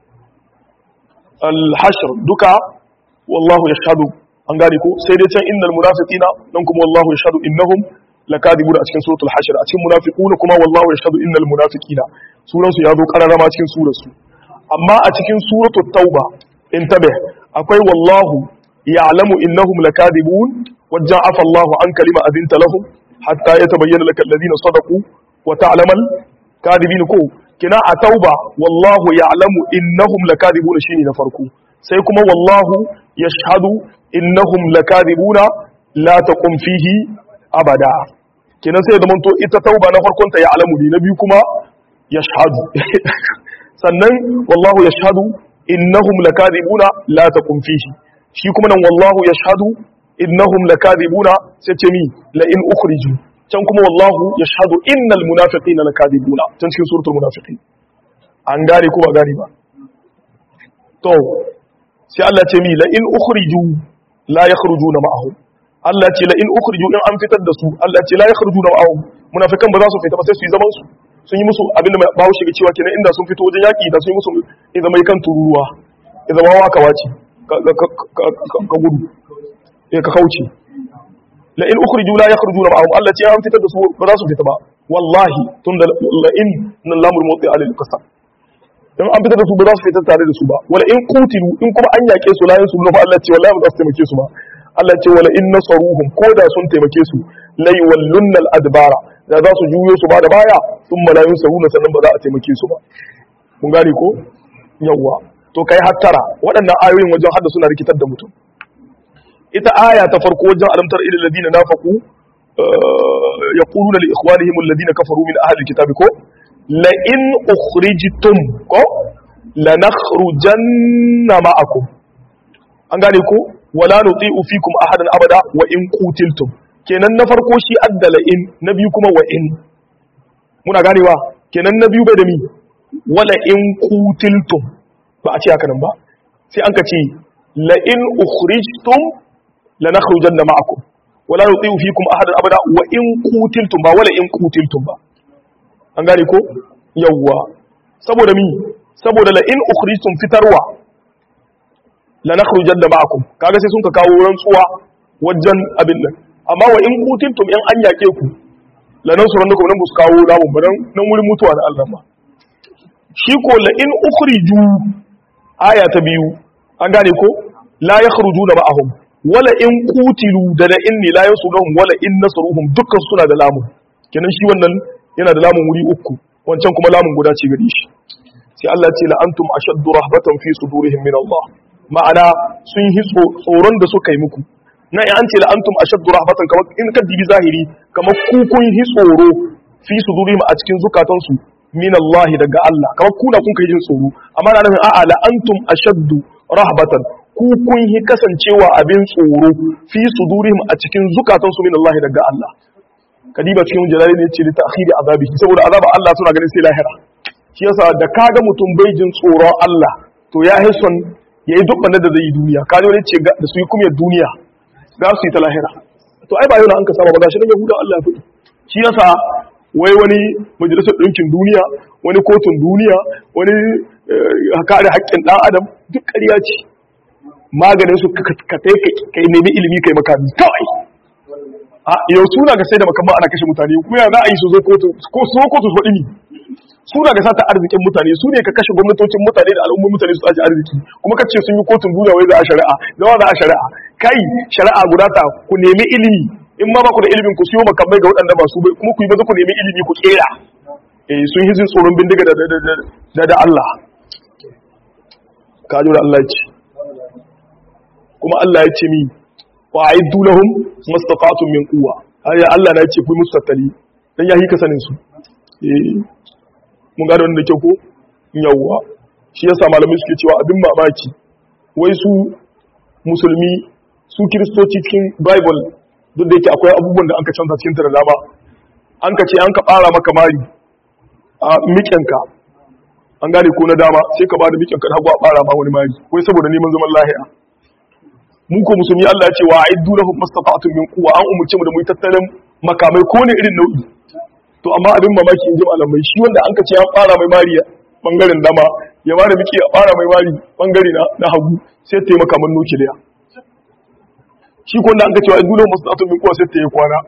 al-hashr duka wallahu yashhadu an gane ko sai dai can innal munafiqina nan kuma wallahu yashhadu innahum lakadibuna a cikin suratul hashr a cikin munafiquna kuma wallahu yashhadu innal munafiqina sunansu ya zo kararrama cikin surarsu amma a cikin suratul tauba in tabe akwai wallahu ya'lamu innahum lakadibun wajen afa Allahu an kalima adinta lahum hatta yatabayyana laka alladhina sadaqu wa ta'lamal kadibin ko kina a tauba wallahu ya'lamu innahum lakadibun shine na farko sai kuma wallahu yashhadu innahum lakadibuna la taqum fihi abada kenan sai da manto ita tauba na farkon ta ya'lamu ne na biyu kuma yashhadu sannan wallahu yashhadu innahum lakadibuna la taqum fihi shi kuma nan wallahu yashhadu innahum lakadibuna sai ce mi la in ukhriju can kuma wallahu yashhadu innal munafiqina lakadibuna can cikin suratul munafiqin an gane ko ba gane ba to sai Allah ce mi la in ukhriju la yakhrujuna ma'ahum Allah ce la in ukhriju in an fitar da su Allah ce la yakhrujuna ma'ahum munafikan ba za su fita ba sai su yi zaman su sun yi musu abin da bawo shiga cewa kenan inda sun fito wajen yaki da sun yi musu idan mai kan tururuwa idan wawa ka wace ka gudu eh ka kauce la in ukhriju la yakhrujuna ma'ahum Allah ce an fitar da su ba za su fita ba wallahi tunda la in nan lamul mawti alil qasam in an fitar da su ba za su fita tare da su ba wala in qutilu in kuma an yake su la yin su fa Allah ce wallahi ba za su taimake su ba Allah ce wala in nasaruhum ko da sun taimake su la yuwallunna al adbara da za su juyo su ba da baya sun malayun saruna sannan ba za a taimake su ba mun gane ko yawwa to kai hattara waɗannan ayoyin wajen hadda suna rikitar da mutum ita aya ta farko wajen alamtar ilal ladina nafaqu yaquluna li ikhwanihim alladhina kafaru min ahli alkitabi ko la in ukhrijtum ko lanakhrujanna ma'akum an gane ko wala nuti'u fikum ahadan abada wa in qutiltum kenan na farko shi addala in na biyu kuma wa in muna ganewa kenan na biyu bai da mi wala in qutiltum ba a ce haka nan ba sai an ka ce la in ukhrijtum lanakhrujanna ma'akum wala nuti'u fikum ahadan abada wa in qutiltum ba wala in qutiltum ba an gane ko yawwa saboda mi saboda la in ukhrijtum fitarwa lanakhrujanna ma'akum kaga sai sun ka kawo rantsuwa wajen abin nan amma wa in qutiltum in an yake ku lanansurannakum nan bus kawo lamun ba nan wurin mutuwa da Allah ba shi ko la in ukhriju aya ta biyu an gane ko la yakhrujuna ma'ahum wala in qutilu da da inni la yasuruhum wala in nasruhum dukkan suna da lamun kenan shi wannan yana da lamun wuri uku wancan kuma lamun guda ce gare shi sai Allah ce la antum ashaddu rahbatan fi sudurihim min Allah ma'ana sun yi tsoron da suka yi muku na an ce la antum ashaddu rahbatan kamar in ka dibi zahiri kamar ku kun yi tsoro fi sudurihim a cikin zukatansu min Allah daga Allah kamar kuna kun kai jin tsoro amma na nufin a'a la antum ashaddu rahbatan ku kun yi kasancewa abin tsoro fi sudurihim a cikin zukatansu min Allah daga Allah kadiba cikin jalali ne ce ta akhiri azabi saboda azaba Allah suna ganin sai lahira shi yasa da kaga mutum bai jin tsoron Allah to ya hison yayi duk banda da zai yi duniya ka ne ce da su yi kuma duniya za su yi ta lahira to ai ba yau an ka saba ba gashi nan yahuda Allah ya faɗi shi yasa wai wani majalisar ɗinkin duniya wani kotun duniya wani kare haƙƙin ɗan adam duk ƙarya ce maganin su ka kai nemi ilimi kai makami kawai a yau suna ga sai da makamman ana kashe mutane kuma ya za a yi su zo kotu ko su zo kotu su faɗi ni suna ga sata arzikin mutane su ne ka kashe gwamnatocin mutane da al'ummar mutane su tsaci arziki kuma ka ce sun yi kotun duniya wai za a shari'a zawa za a shari'a kai shari'a guda ta ku nemi ilimi in ma ba ku da ilimin ku siyo makamai ga waɗanda ba su bai kuma ku yi maza ku nemi ilimi ku kera eh sun yi jin tsoron bindiga da da da Allah ka da Allah ya ce kuma Allah ya ce mi wa aiddu lahum mastata'tum min quwwa ai Allah na ce ku musu tattali dan ya hika sanin su eh mun gane wannan da kyau ko yawwa shi yasa malamai suke cewa abin mamaki wai su musulmi su kiristoci cikin bible duk da yake akwai abubuwan da anka canza cikin da dama an ka ce an ka fara maka mari a miƙenka an gane ko na dama sai ka bada miƙenka da hagu a fara ma wani mari wai saboda neman zaman lahiya mu ko musulmi Allah ya ce wa aiddu lahum mastata'tum min quwwa an umurce mu da mu tattalin makamai ko ne irin nau'i to amma abin mamaki in ji malamai shi wanda an ka ce an fara mai mari bangaren dama ya bada miki a fara mai mari bangare na hagu sai ta yi makaman nukiliya shi ko wanda an ka ce wa aiddu lahum mastata'tum min quwwa sai ta yi kwana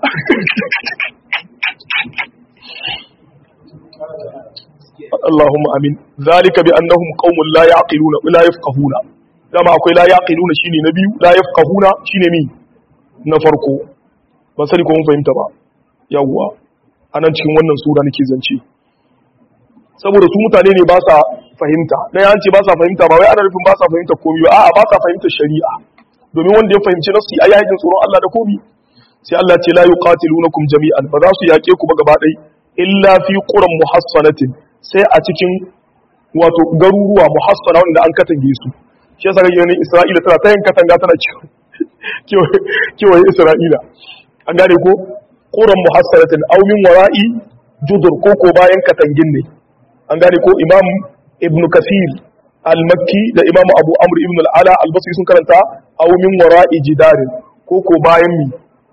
اللهم امين ذلك بانهم قوم لا يعقلون ولا يفقهون dama akwai la yaqiluna shine na biyu la yafqahuna shine mi na farko ban sani ko mun fahimta ba yawwa anan cikin wannan sura nake zance saboda su mutane ne ba sa fahimta dan ya ce ba sa fahimta ba wai ana nufin ba sa fahimta komai ba a'a ba sa fahimta shari'a domin wanda ya fahimci nasu ai yakin tsoron Allah da komai sai Allah ce la yuqatilunakum jami'an ba za su yake ku ba gaba ɗaya illa fi quran muhassanatin sai a cikin wato garuruwa muhassana wanda an katange su shi yasa ga yanin Isra'ila tana ta yin katanga tana kewaye Isra'ila an gane ko quran muhassanatin aw min wara'i judur ko ko bayan katangin ne an gane ko Imam Ibn Kathir al-Makki da Imam Abu Amr ibn al-Ala al-Basri sun karanta aw min wara'i jidarin ko ko bayan mi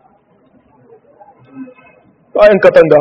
bayan katanga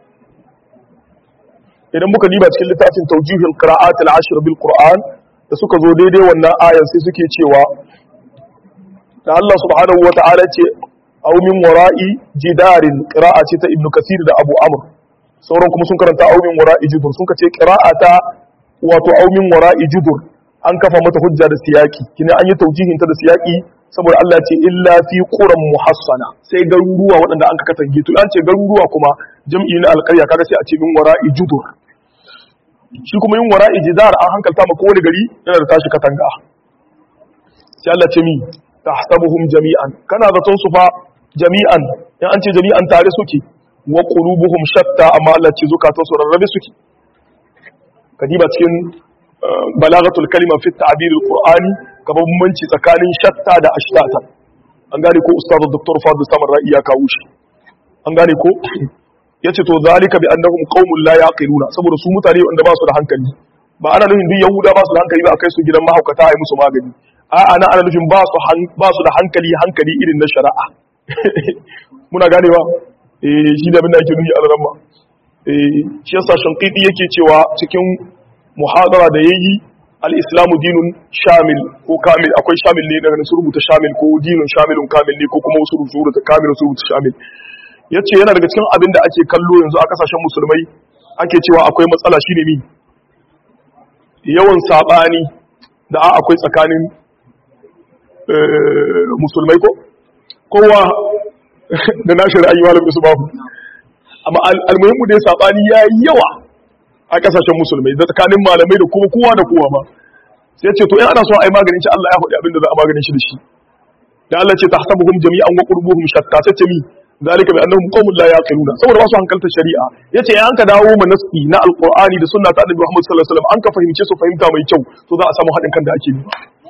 idan muka diba cikin littafin taujihul qira'at al-ashr bil qur'an da suka zo daidai wannan ayan sai suke cewa da Allah subhanahu wa ta'ala ce aw min wara'i jidarin qira'a ce ta ibnu kasir da abu amr sauran kuma sun karanta aw min wara'i judur sun ce qira'ata wato aw min wara'i judur an kafa mata hujja da siyaki kina an yi taujihin ta da siyaki saboda Allah ce illa fi quran muhassana sai garuruwa waɗanda an ka katange to an ce garuruwa kuma jam'i na alƙarya kaga sai a ce min wara'i judur shi kuma yin wara'i jidar an hankalta ma kowane gari yana da tashi katanga sai Allah ce mi tahsabuhum jami'an kana zaton su fa jami'an in an ce jami'an tare suke wa qulubuhum shatta amma Allah ce zukatan su rarrabe suke kadiba cikin balagatul kalima fi ta'bir al-qur'ani ka bambanci tsakanin shatta da ashtata an gane ko ustazu dr fadl samar ra'i ya kawo shi an gane ko yace to zalika bi annahum qaumun la yaqiluna saboda su mutane wanda ba su da hankali ba ana nufin duk yahuda ba su da hankali ba a kai su gidan mahaukata a yi musu magani a ana ana nufin ba su ba su da hankali hankali irin na shari'a muna ganewa eh shi da abin da ake nufi a ramma eh shi yasa shanqidi yake cewa cikin muhadara da yayi al-islamu dinun shamil ko kamil akwai shamil ne daga su rubuta shamil ko dinun shamilun kamil ne ko kuma wasu rubuta kamil su rubuta shamil yace yana daga cikin abin da ake kallo yanzu a kasashen musulmai ake cewa akwai matsala shine mi yawan sabani da akwai tsakanin musulmai ko kowa da nashi ra'ayi malam su babu amma almuhimmu da sabani yayi yawa a kasashen musulmai da tsakanin malamai da kuma kowa da kowa ba sai ce to in ana so a yi maganin shi Allah ya faɗi abin da za a maganin shi da shi da Allah ce tahsabuhum jami'an wa qurbuhum shatta sai ce mi zalika bi annahum qaumun la yaqiluna saboda ba su hankalta shari'a yace in an ka dawo mu nasi na alqur'ani da sunna ta annabi Muhammad sallallahu alaihi wasallam an ka fahimce su fahimta mai kyau to za a samu haɗin kan da ake yi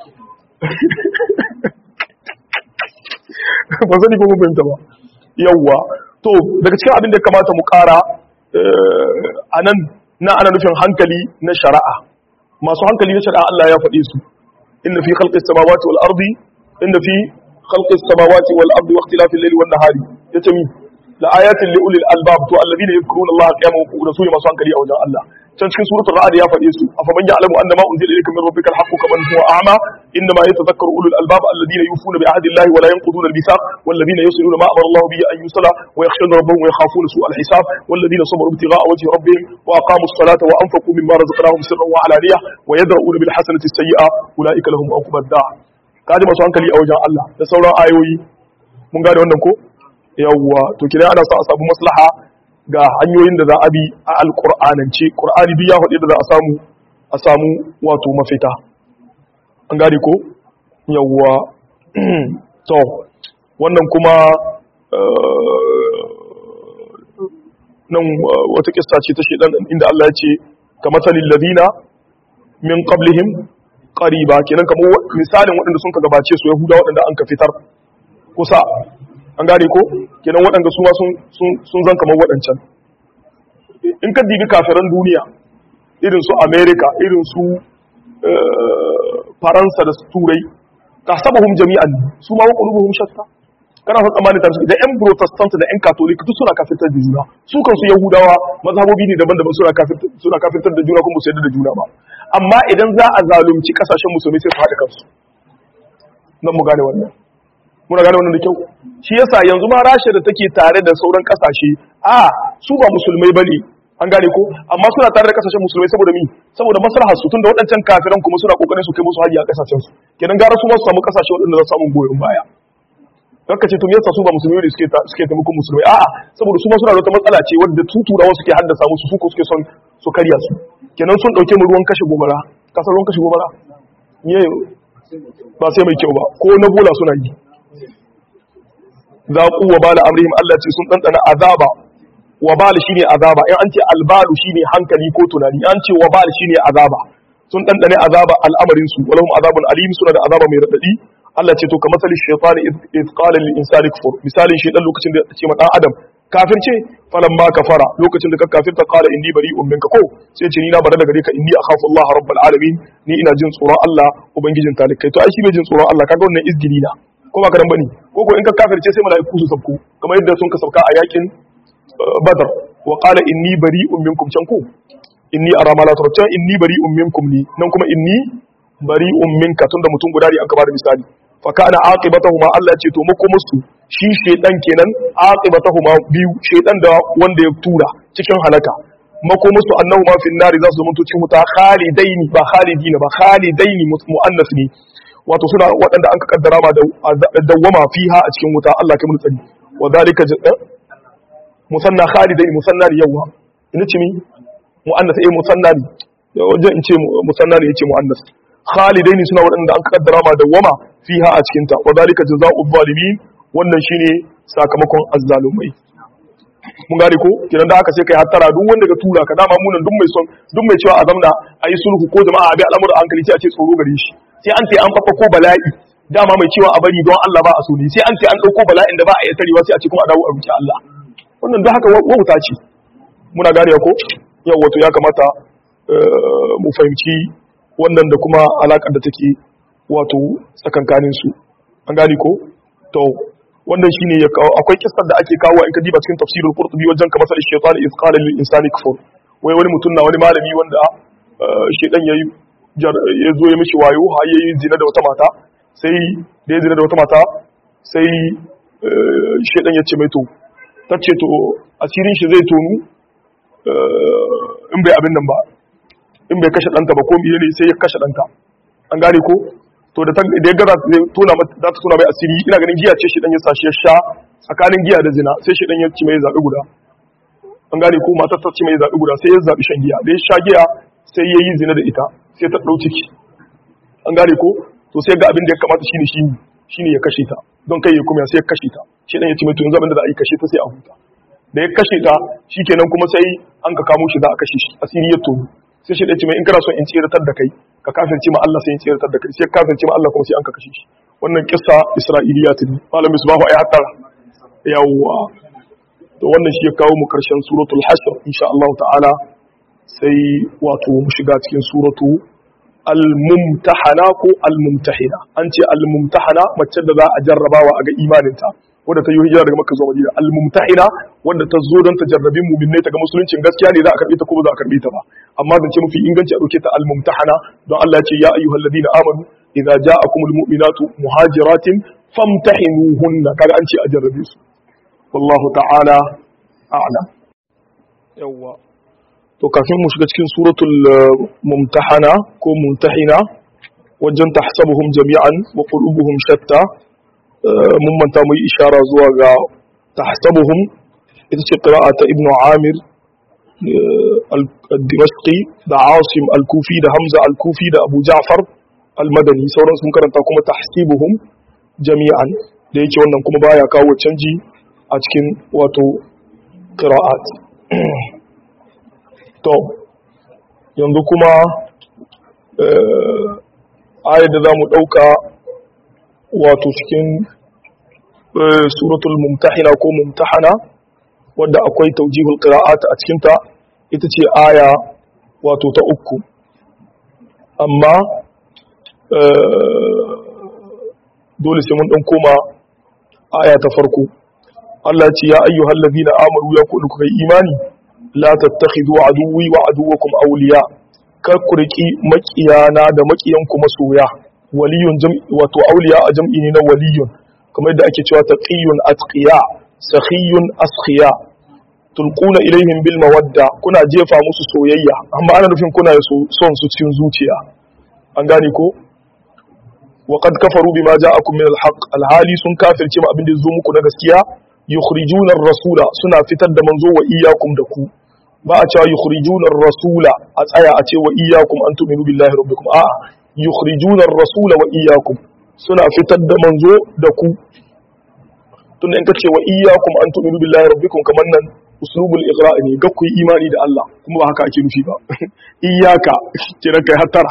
ba sani ko mun fahimta ba yawwa to daga cikin abin da kamata mu ƙara a nan na ana nufin hankali na shari'a masu hankali na shari'a Allah ya faɗe su inna fi khalqis samawati wal ardi inna fi khalqis samawati wal ardi wa ikhtilafil layli wan nahari yace mi la ayatin li ulil albab to alladhina yadhkuruna Allah qiyaman wa qu'udan sune masu hankali a wajen Allah can cikin suratul ra'd ya faɗe su afaman ya'lamu annama unzila ilayka min rabbika al-haqqu kaman huwa a'ma innama yatadhakkaru ulul albab alladhina yufuna bi ahdi Allah wa la yanquduna al-mithaq والذين يصلون ما أمر الله به أن يصلى ويخشون ربهم ويخافون سوء الحساب والذين صبروا ابتغاء وجه ربهم وأقاموا الصلاة وأنفقوا مما رزقناهم سرا وعلانية ويدرؤون بالحسنة السيئة أولئك لهم عقبى الدار kaji masu hankali a wajen Allah da sauran ayoyi mun gane wannan ko yawwa to kidan ana sa a samu maslaha ga hanyoyin da za a bi a alqur'anance qur'ani duk ya faɗi da za a samu a samu wato mafita an gane ko yawwa to wannan kuma nan wata kissa ce ta shedan inda Allah ya ce ka matalil ladina min qablihim qariba kenan kamar misalin waɗanda sun ka gabace su yahuda waɗanda an ka fitar kusa an gane ko kenan waɗanda su ma sun sun zan kamar waɗancan in ka dibi kafiran duniya irin su america irin su faransa da turai tahsabuhum jami'an su ma qulubuhum shatta kana son tsammanin ta da yan protestant da yan catholic duk suna kafirtar da juna su kansu yahudawa mazhabobi ne daban-daban suna kafirtar suna kafirtar da juna kuma su yarda da juna ba amma idan za a zalunci kasashen musulmi sai su haɗa kansu nan mu gane wannan muna gane wannan da kyau shi yasa yanzu ma rasha da take tare da sauran kasashe a su ba musulmai bane an gane ko amma suna tare da kasashen musulmai saboda mi saboda maslahar su tunda waɗancan kafiran kuma suna kokarin su kai musu haji a kasashen su kenan gara su ma su samu kasashe waɗanda za su samu goyon baya Kanka ce to me yasa su ba musulmai ne suke suke taimakon musulmai a'a saboda su ma suna da wata matsala ce wadda tuturawa suke haddasa musu su ko suke son su karya su kenan sun dauke mu ruwan kashe gobara kasar ruwan kashe gobara me ba sai mai kyau ba ko na bola suna yi zaqu wa bala amrihim Allah ce sun dandana azaba wa bal shine azaba in an ce albalu shine hankali ko tunani an ce wa bal shine azaba sun dandane azaba al'amarin su walahum azabun alim suna da azaba mai radadi Allah ce to kamar salin shaytan id qala lil insani kufur misalin shaytan lokacin da ce ma dan adam kafirce falan ma kafara lokacin da ka kafirta qala inni bari'un minka ko sai ce ni na bare daga gare ka inni akhafu Allah rabbul alamin ni ina jin tsoron Allah ubangijin talikai to ai shi bai jin tsoron Allah kaga wannan izgili na ko ba karan bane ko ko in ka kafirce sai mala'iku su sabko kamar yadda sun ka sabka a yakin badar wa qala inni bari'un minkum can ku inni ara ma la turta inni bari'un minkum ni nan kuma inni bari'un minka tunda mutum guda ne an ka bada misali fa kana aqibatahuma Allah ce to mako musu shi shedan kenan aqibatahuma biyu shedan da wanda ya tura cikin halaka mako musu annahuma fi nari za su zama cikin wuta khalidaini ba khalidina ba khalidaini muannas ne wato suna waɗanda an ka kaddara ma da dawwama fiha a cikin wuta Allah kai mun tsari wa zalika musanna khalidaini musanna ne yawa ina ce mi muannas eh musanna ne wajen in ce musanna ne yace muannas khalidaini suna waɗanda an kaddara ma dawwama fiha a cikin ta wadalika jazaa'u zalimin wannan shine sakamakon azzalumai mun gane ko kiran da aka sai kai hattara duk wanda ka tura ka dama munan duk mai son duk mai cewa a zamna ayi sulhu ko jama'a abi al'amura hankali sai a ce tsoro gare shi sai an ce an fafa ko bala'i dama mai cewa a bari don Allah ba a so ne sai an ce an dauko bala'in da ba a yi tarewa sai a ce kuma a dawo a roki Allah wannan don haka wauta ce muna gane ko yau wato ya kamata mu fahimci wannan da kuma alakar da take wato tsakankanin su an gane ko to wannan shine ya kawo akwai kissar da ake kawo in ka diba cikin tafsirul qurtubi wajen kamar sai shaytan iz qala lil insani kufur wai wani mutum na wani malami wanda shaytan yayi ya zo ya mishi wayo har yayi zina da wata mata sai da ya zina da wata mata sai shaytan ya ce mai to tace to asirin shi zai tonu in bai abin nan ba in bai kashe ɗanta ba ko miye ne sai ya kashe ɗanta an gane ko to da ya gaza tona za ta tona mai asiri ina ganin giya ce shi dan ya sashi ya sha tsakanin giya da zina sai shi dan ya ci mai zaɓi guda an gane ko matar ta ci mai zaɓi guda sai ya zaɓi shan giya da ya sha giya sai ya yi zina da ita sai ta ɗau ciki an gane ko to sai ga abin da ya kamata shine shi shine ya kashe ta don kai ya kuma sai ya kashe ta shi dan ya ci mai to yanzu abin da za a yi kashe ta sai a huta da ya kashe ta shikenan kuma sai an ka kamo shi za a kashe shi asiri ya tono sai shi ɗaya ce mai in kana son in tseratar da kai ka kasance ma Allah sai in tseratar da kai sai kasance ma Allah kuma sai an ka kashe shi wannan kissa Isra'iliya ta ne malam misbahu ayi hatta yawwa to wannan shi ya kawo mu karshen suratul hashr insha Allah ta'ala sai wato mu shiga cikin suratu al-mumtahana ko al-mumtahina an ce al-mumtahana mace da za a jarrabawa a ga imaninta wadda ta yi hijira daga makka zuwa madina al-mumtahina wadda ta zo don ta jarrabi mu'minai ta ga musuluncin gaskiya ne za a karbe ta ko ba za a karbe ta ba amma zance mafi inganci a dauke ta al-mumtahana don Allah ya ce ya ayyuhal ladina amanu idza ja'akumul mu'minatu muhajiratin famtahinuhunna kaga an ce a jarrabe su wallahu ta'ala a'lam yawa to kafin mu shiga cikin suratul mumtahana ko mumtahina wajen tahsabuhum jami'an wa qulubuhum shatta mun manta mu yi ishara zuwa ga tahsabuhum ita ce qira'a ta ibnu amir al-dimashqi da asim al-kufi da hamza al-kufi da abu ja'far al-madani sauran sun karanta kuma tahsibuhum jami'an da yake wannan kuma baya kawo canji a cikin wato qira'at to yanzu kuma ayar da za mu ɗauka wato cikin suratul mumtahina ko mumtahana wadda akwai taujihul qira'at a cikinta ita ce aya wato ta uku amma dole sai mun dan koma aya ta farko Allah ce ya ayyuhal ladina amanu ya kullu kai imani la tattakhidhu aduwwi wa aduwwakum awliya kar ku riki makiyana da makiyanku masoya waliyun jam'i wato awliya a jam'i ne na waliyun kamar yadda ake cewa taqiyun atqiya sakhiyun askhiya tulquna ilaihim bil mawadda kuna jefa musu soyayya amma ana nufin kuna son su cikin zuciya an gane ko wa qad kafaru bima ja'akum min al haqq al hali sun kafirce ma abin da zo muku na gaskiya yukhrijuna ar-rasula suna fitar da manzo wa iyyakum da ku ba a cewa yukhrijuna ar-rasula a tsaya a ce wa iyyakum an tu'minu billahi rabbikum a'a yukhrijuna ar-rasula wa iyyakum suna fitar da manzo da ku tun in kace wa iyyakum an tu'minu billahi rabbikum kaman nan uslubul iqra ne ga ku yi imani da Allah kuma ba haka ake nufi ba iyyaka kiran kai hattara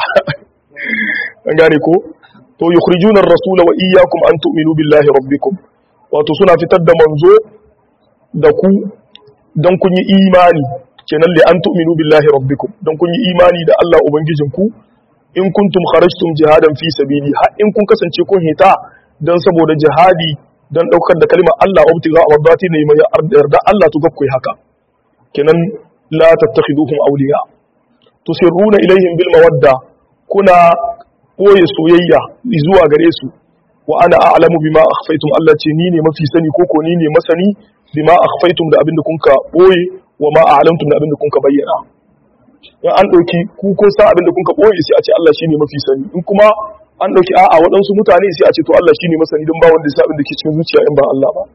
an gane ko to yukhrijuna ar-rasula wa iyyakum an tu'minu billahi rabbikum wato suna fitar da manzo da ku dan kun yi imani kenan li an tu'minu billahi rabbikum dan kun yi imani da Allah ubangijinku in kuntum kharajtum jihadan fi sabili har in kun kasance kun hita dan saboda jihadi dan daukar da kalmar Allah ubtiga amradati ne mai yarda Allah to gakkoi haka kenan la tattakhiduhum awliya tusirruna ilaihim bil mawadda kuna boye soyayya zuwa gare su wa ana a'lamu bima akhfaytum Allah ce ni ne mafi sani ko ko ni ne masani bima akhfaytum da abinda kunka boye wa ma a'lamtum da abinda kunka bayyana in an ɗauki ku kun san abin da kun ka ɓoye sai a ce Allah shine mafi sani in kuma an ɗauki a'a waɗansu mutane sai a ce to Allah shine masani don ba wanda ya abin da ke cikin zuciya in ba Allah ba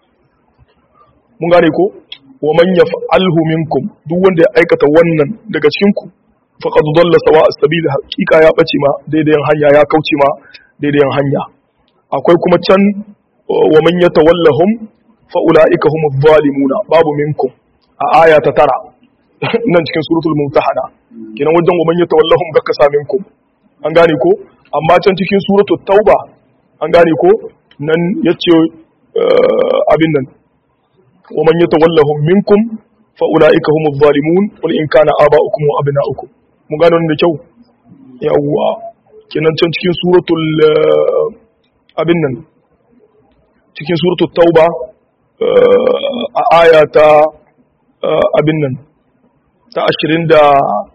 mun gane ko wa man yaf'alhu minkum duk wanda ya aikata wannan daga cikin ku faqad dalla sawa as-sabil haqiqa ya bace ma daidayan hanya ya kauce ma daidayan hanya akwai kuma can wa man yatawallahum fa ulaika humuz zalimuna babu minkum a aya ta tara nan cikin suratul mumtahana kenan wajen waman ya tawallahum gaka saminkum an gane ko amma can cikin suratul tauba an gane ko nan yace abin nan wa man yatawallahum minkum fa ulaika humuz zalimun qul in kana aba'ukum wa abna'ukum mun gane wannan da kyau yawwa kenan can cikin suratul abin nan cikin suratul tauba a aya ta abin nan ta ashirin da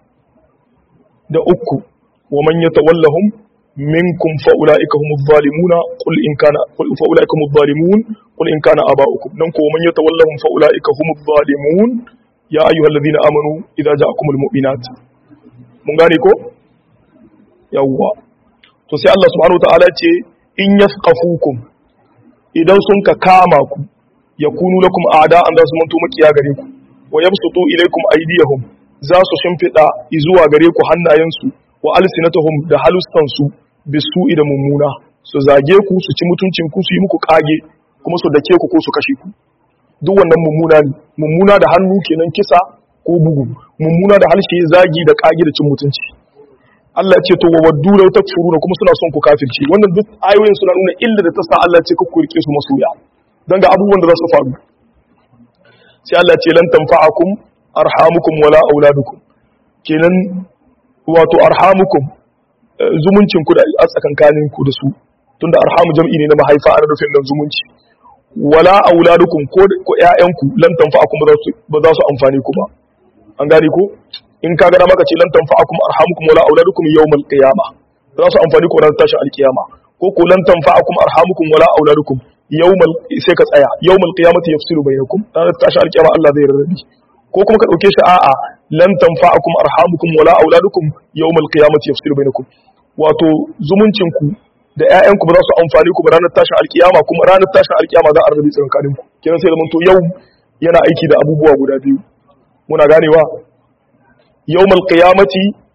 uku wa man yatawallahum minkum fa ulaika humuz zalimuna qul in kana qul fa ulaika humuz zalimun qul in kana aba'ukum nan ko man yatawallahum fa ulaika humuz zalimun ya ayyuhalladhina amanu idza ja'akumul mu'minat mun gane ko yawwa to sai Allah subhanahu wa ta'ala ce in yasqafukum idan sun ka kama ku yakunu lakum a'da'an za su manto makiya gare ku wa yabsutu ilaykum aydiyahum za su shimfida zuwa gare ku hannayensu wa alsinatuhum da halustansu bisu'i da mummuna su zage ku su ci mutuncin ku su yi muku kage kuma su dake ku ko su kashe ku duk wannan mummuna ne mummuna da hannu kenan kisa ko bugu mummuna da harshe zagi da kage da cin mutunci Allah ya ce to wa waddu law takfuruna kuma suna son ku kafirci wannan duk ayoyin suna nuna illa da ta sa Allah ya ce ku rike su masoya dan ga abubuwan da za su faru sai Allah ya ce lan tanfa'akum arhamukum wala auladukum kenan wato arhamukum zumuncin ku da a tsakankanin ku da su tunda arhamu jam'i ne na mahaifa ana nufin nan zumunci wala auladukum ko ko ƴaƴanku lan tanfa'akum ba za su amfani ku ba an gane ko in ka gana maka ce lan tanfa'akum arhamukum wala auladukum yawmal qiyamah za su amfani ku ran tashin alkiyama ko ko lan tanfa'akum arhamukum wala auladukum yawmal sai ka tsaya yawmal qiyamati yafsilu bainakum ran tashin alkiyama Allah zai rarrabi ko kuma ka dauke shi a'a lan tanfa'akum arhamukum wala auladukum yawmal qiyamati yafsilu bainakum wato zumuncin ku da ƴaƴanku ba za su amfani ku ba ranar tashin alkiyama kuma ranar tashin alkiyama za a rarrabe tsakanin ku kenan sai zaman to yau yana aiki da abubuwa guda biyu muna ganewa يوم القيامة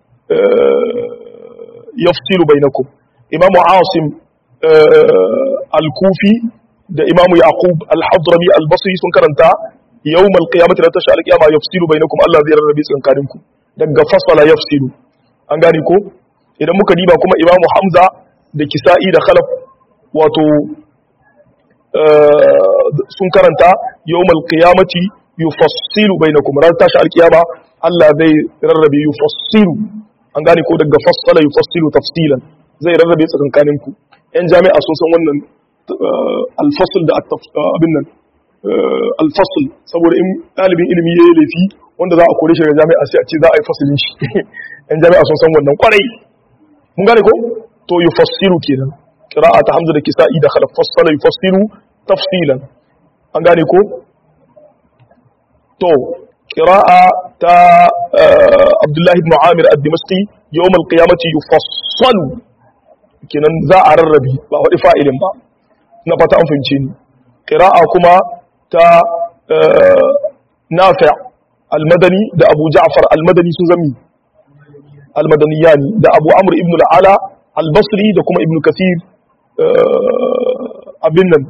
يفصل بينكم إمام عاصم الكوفي da Imam Yaqub al-Hadrami al-Basri sun karanta yawmal qiyamati la tashal qiyama yafsilu bainakum Allah zai rarrabe tsakankanin ku daga fasala yafsilu an gane ko idan muka diba kuma Imam Hamza da Kisa'i da Khalaf wato sun karanta yawmal qiyamati yufassilu bainakum ran tashi alkiyama Allah zai rarrabe yufassilu an gane ko daga fassala yufassilu tafsilan zai rarrabe tsakankanin ku yan jami'a sun san wannan alfasl da abin nan alfasl saboda in ɗalibin ilimi yayi laifi wanda za a kore shi daga jami'a sai a ce za a yi fasilin shi yan jami'a sun san wannan kwarai mun gane ko to yufassilu kenan qira'a ta hamza da kisa'i da khalaf fassala yufassilu tafsilan an gane ko to قراءة تا عبد الله بن عامر الدمشقي يوم القيامة يفصل kenan za a rarrabe ba wadi fa'ilin ba na fata an fahimce ni qira'a kuma ta nafi' al-madani da abu ja'far al-madani sun zami al-madaniyani da abu amr ibn al-ala al-basri da kuma ibn kathir abin nan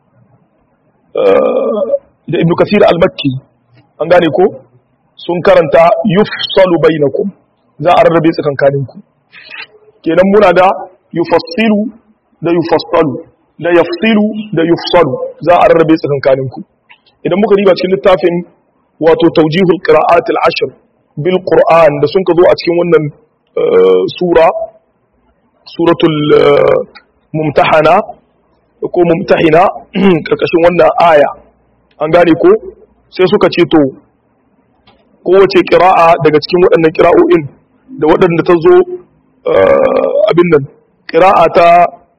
da ibn kathir al-makki an gane ko sun karanta yufsalu bainakum za a rarrabe tsakankaninku kenan muna da yufassilu da yufassalu da yafsilu da yufsalu za a rarrabe tsakankaninku idan muka riba cikin littafin wato tawjihul qira'at al-ashr bil qur'an da sun ka zo a cikin wannan sura suratul mumtahana ko mumtahina karkashin wannan aya an gane ko sai suka ce to kowace kira'a daga cikin waɗannan kira'o'in da waɗanda ta zo abin nan kira'a ta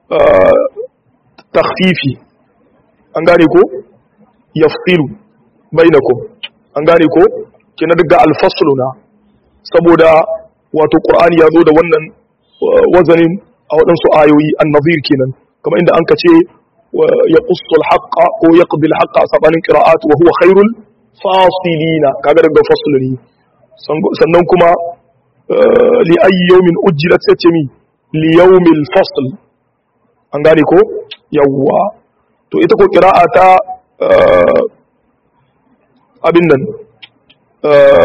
takfifi an gane ko yafsilu bainakum an gane ko kina daga alfaslu na saboda wato qur'ani ya zo da wannan wazanin a waɗansu ayoyi annazir kenan kamar inda an ka ce ya ƙusul haƙa ko ya ƙabil haƙa a saɓanin ƙira'at wa huwa khairul fasilina kaga daga fasuluni sannan kuma li ayi yawmin ujjilat sai ce mi li yawmil fasl an gane ko yawwa to ita ko ƙira'a ta abin nan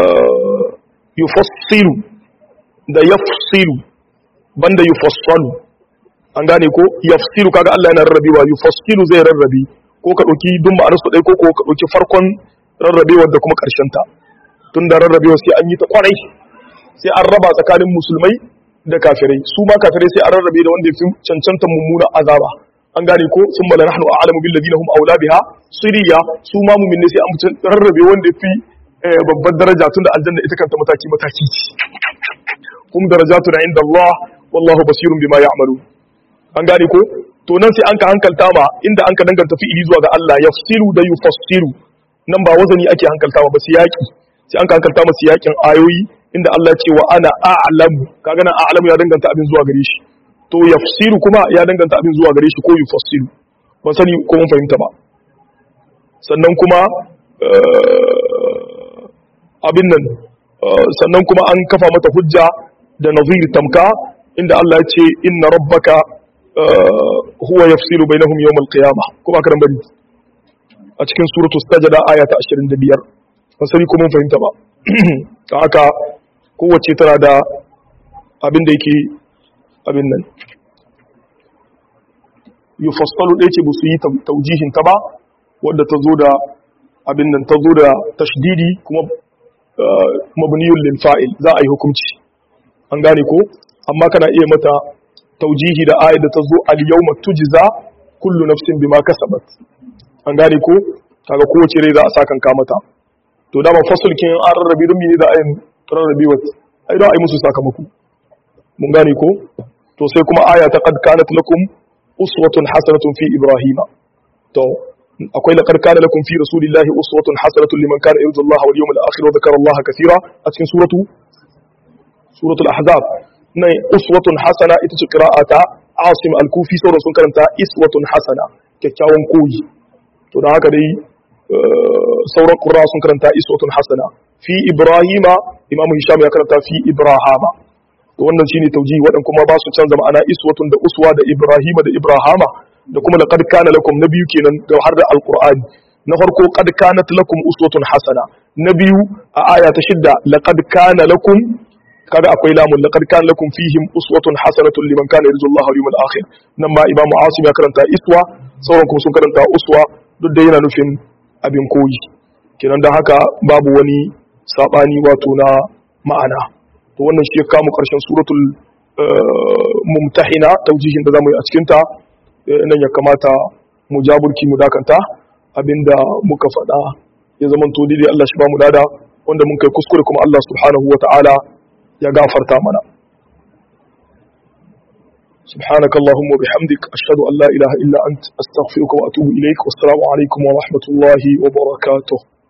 yufassilu da yafsilu banda yufassalu an gane ko yafsilu kaga Allah yana rarrabewa yufassilu zai rarrabe ko ka dauki duk ma'anar su dai ko ko ka dauki farkon rarrabewar da kuma karshen ta tun da rarrabewar sai an yi ta kwarai sai an raba tsakanin musulmai da kafirai su ma kafirai sai an rarrabe da wanda ya fi cancanta mummuna azaba an gane ko sun mala nahnu a'lamu bil ladina hum aula biha siriya su ma mu'min ne sai an mutum rarrabe wanda ya fi babbar daraja tunda aljanna ita kanta mataki mataki ce kum darajatuna inda Allah wallahu basirun bima ya'malu an gane ko to nan sai an ka hankalta ma inda an ka danganta fi'ili zuwa ga Allah yafsiru da yufassiru nan ba wazani ake hankalta ma ba siyaki sai an ka hankalta ma siyakin ayoyi inda Allah ya ce wa ana a'lamu kaga nan a'lamu ya danganta abin zuwa gare shi to yafsiru kuma ya danganta abin zuwa gare shi ko yufassiru ban sani ko mun fahimta ba sannan kuma abin nan sannan kuma an kafa mata hujja da nazir tamka inda Allah ya ce inna rabbaka huwa yafsilu bainahum yawm al-qiyamah kuma karan bari a cikin suratu sajda aya ta 25 ban sani ko mun fahimta ba ta haka kowace tana da abin da yake abin nan yufassalu ɗaya ce ba su yi taujihin ta ba wadda ta zo da abin nan ta zo da tashdidi kuma mabniyun lil fa'il za a yi hukunci an gane ko amma kana iya mata taujihi da ayat da ta zo al yawma tujza kullu nafsin bima kasabat an gane ko kaga kowace rai za a sakan ka mata to da ba fasulkin an rarrabe don mene da ayin rarrabe wat ai da ai musu sakamako mun gane ko to sai kuma aya ta qad kanat lakum uswatun hasanatun fi ibrahima to akwai laqad kana lakum fi rasulillahi uswatun hasanatun liman kana yarju Allah wal yawmal akhir wa dhakara Allah kaseera a cikin suratu suratul ahzab nan uswatun hasana ita ce qira'ata asim al-kufi sauran sun karanta iswatun hasana kyakkyawan koyi to da haka dai sauran qurra sun karanta iswatun hasana fi ibrahima imam hisham ya karanta fi ibrahama to wannan shine taujihi wadan kuma ba su canza ma'ana iswatun da uswa da ibrahima da ibrahama da kuma laqad kana lakum na biyu kenan da har da alqur'ani na farko qad kanat lakum uswatun hasana na biyu a aya ta shidda laqad kana lakum kaga akwai lamun laqad kana lakum fihim uswatun hasanatun liman kana yarju Allah wal yawmal akhir nan ma imam asim ya karanta iswa sauran kuma sun karanta uswa duk da yana nufin abin koyi kenan dan haka babu wani sabani wato na ma'ana to wannan shi ya kama karshen suratul mumtahina taujihin da zamu yi a cikin ta nan ya kamata mu jaburki mu dakanta abinda muka faɗa ya zama to dai Allah shi ba mu dada wanda mun kai kuskure kuma Allah subhanahu wata'ala ya gafarta mana سبحانك اللهم وبحمدك أشهد أن لا إله إلا أنت أستغفرك وأتوب إليك والسلام عليكم ورحمة الله وبركاته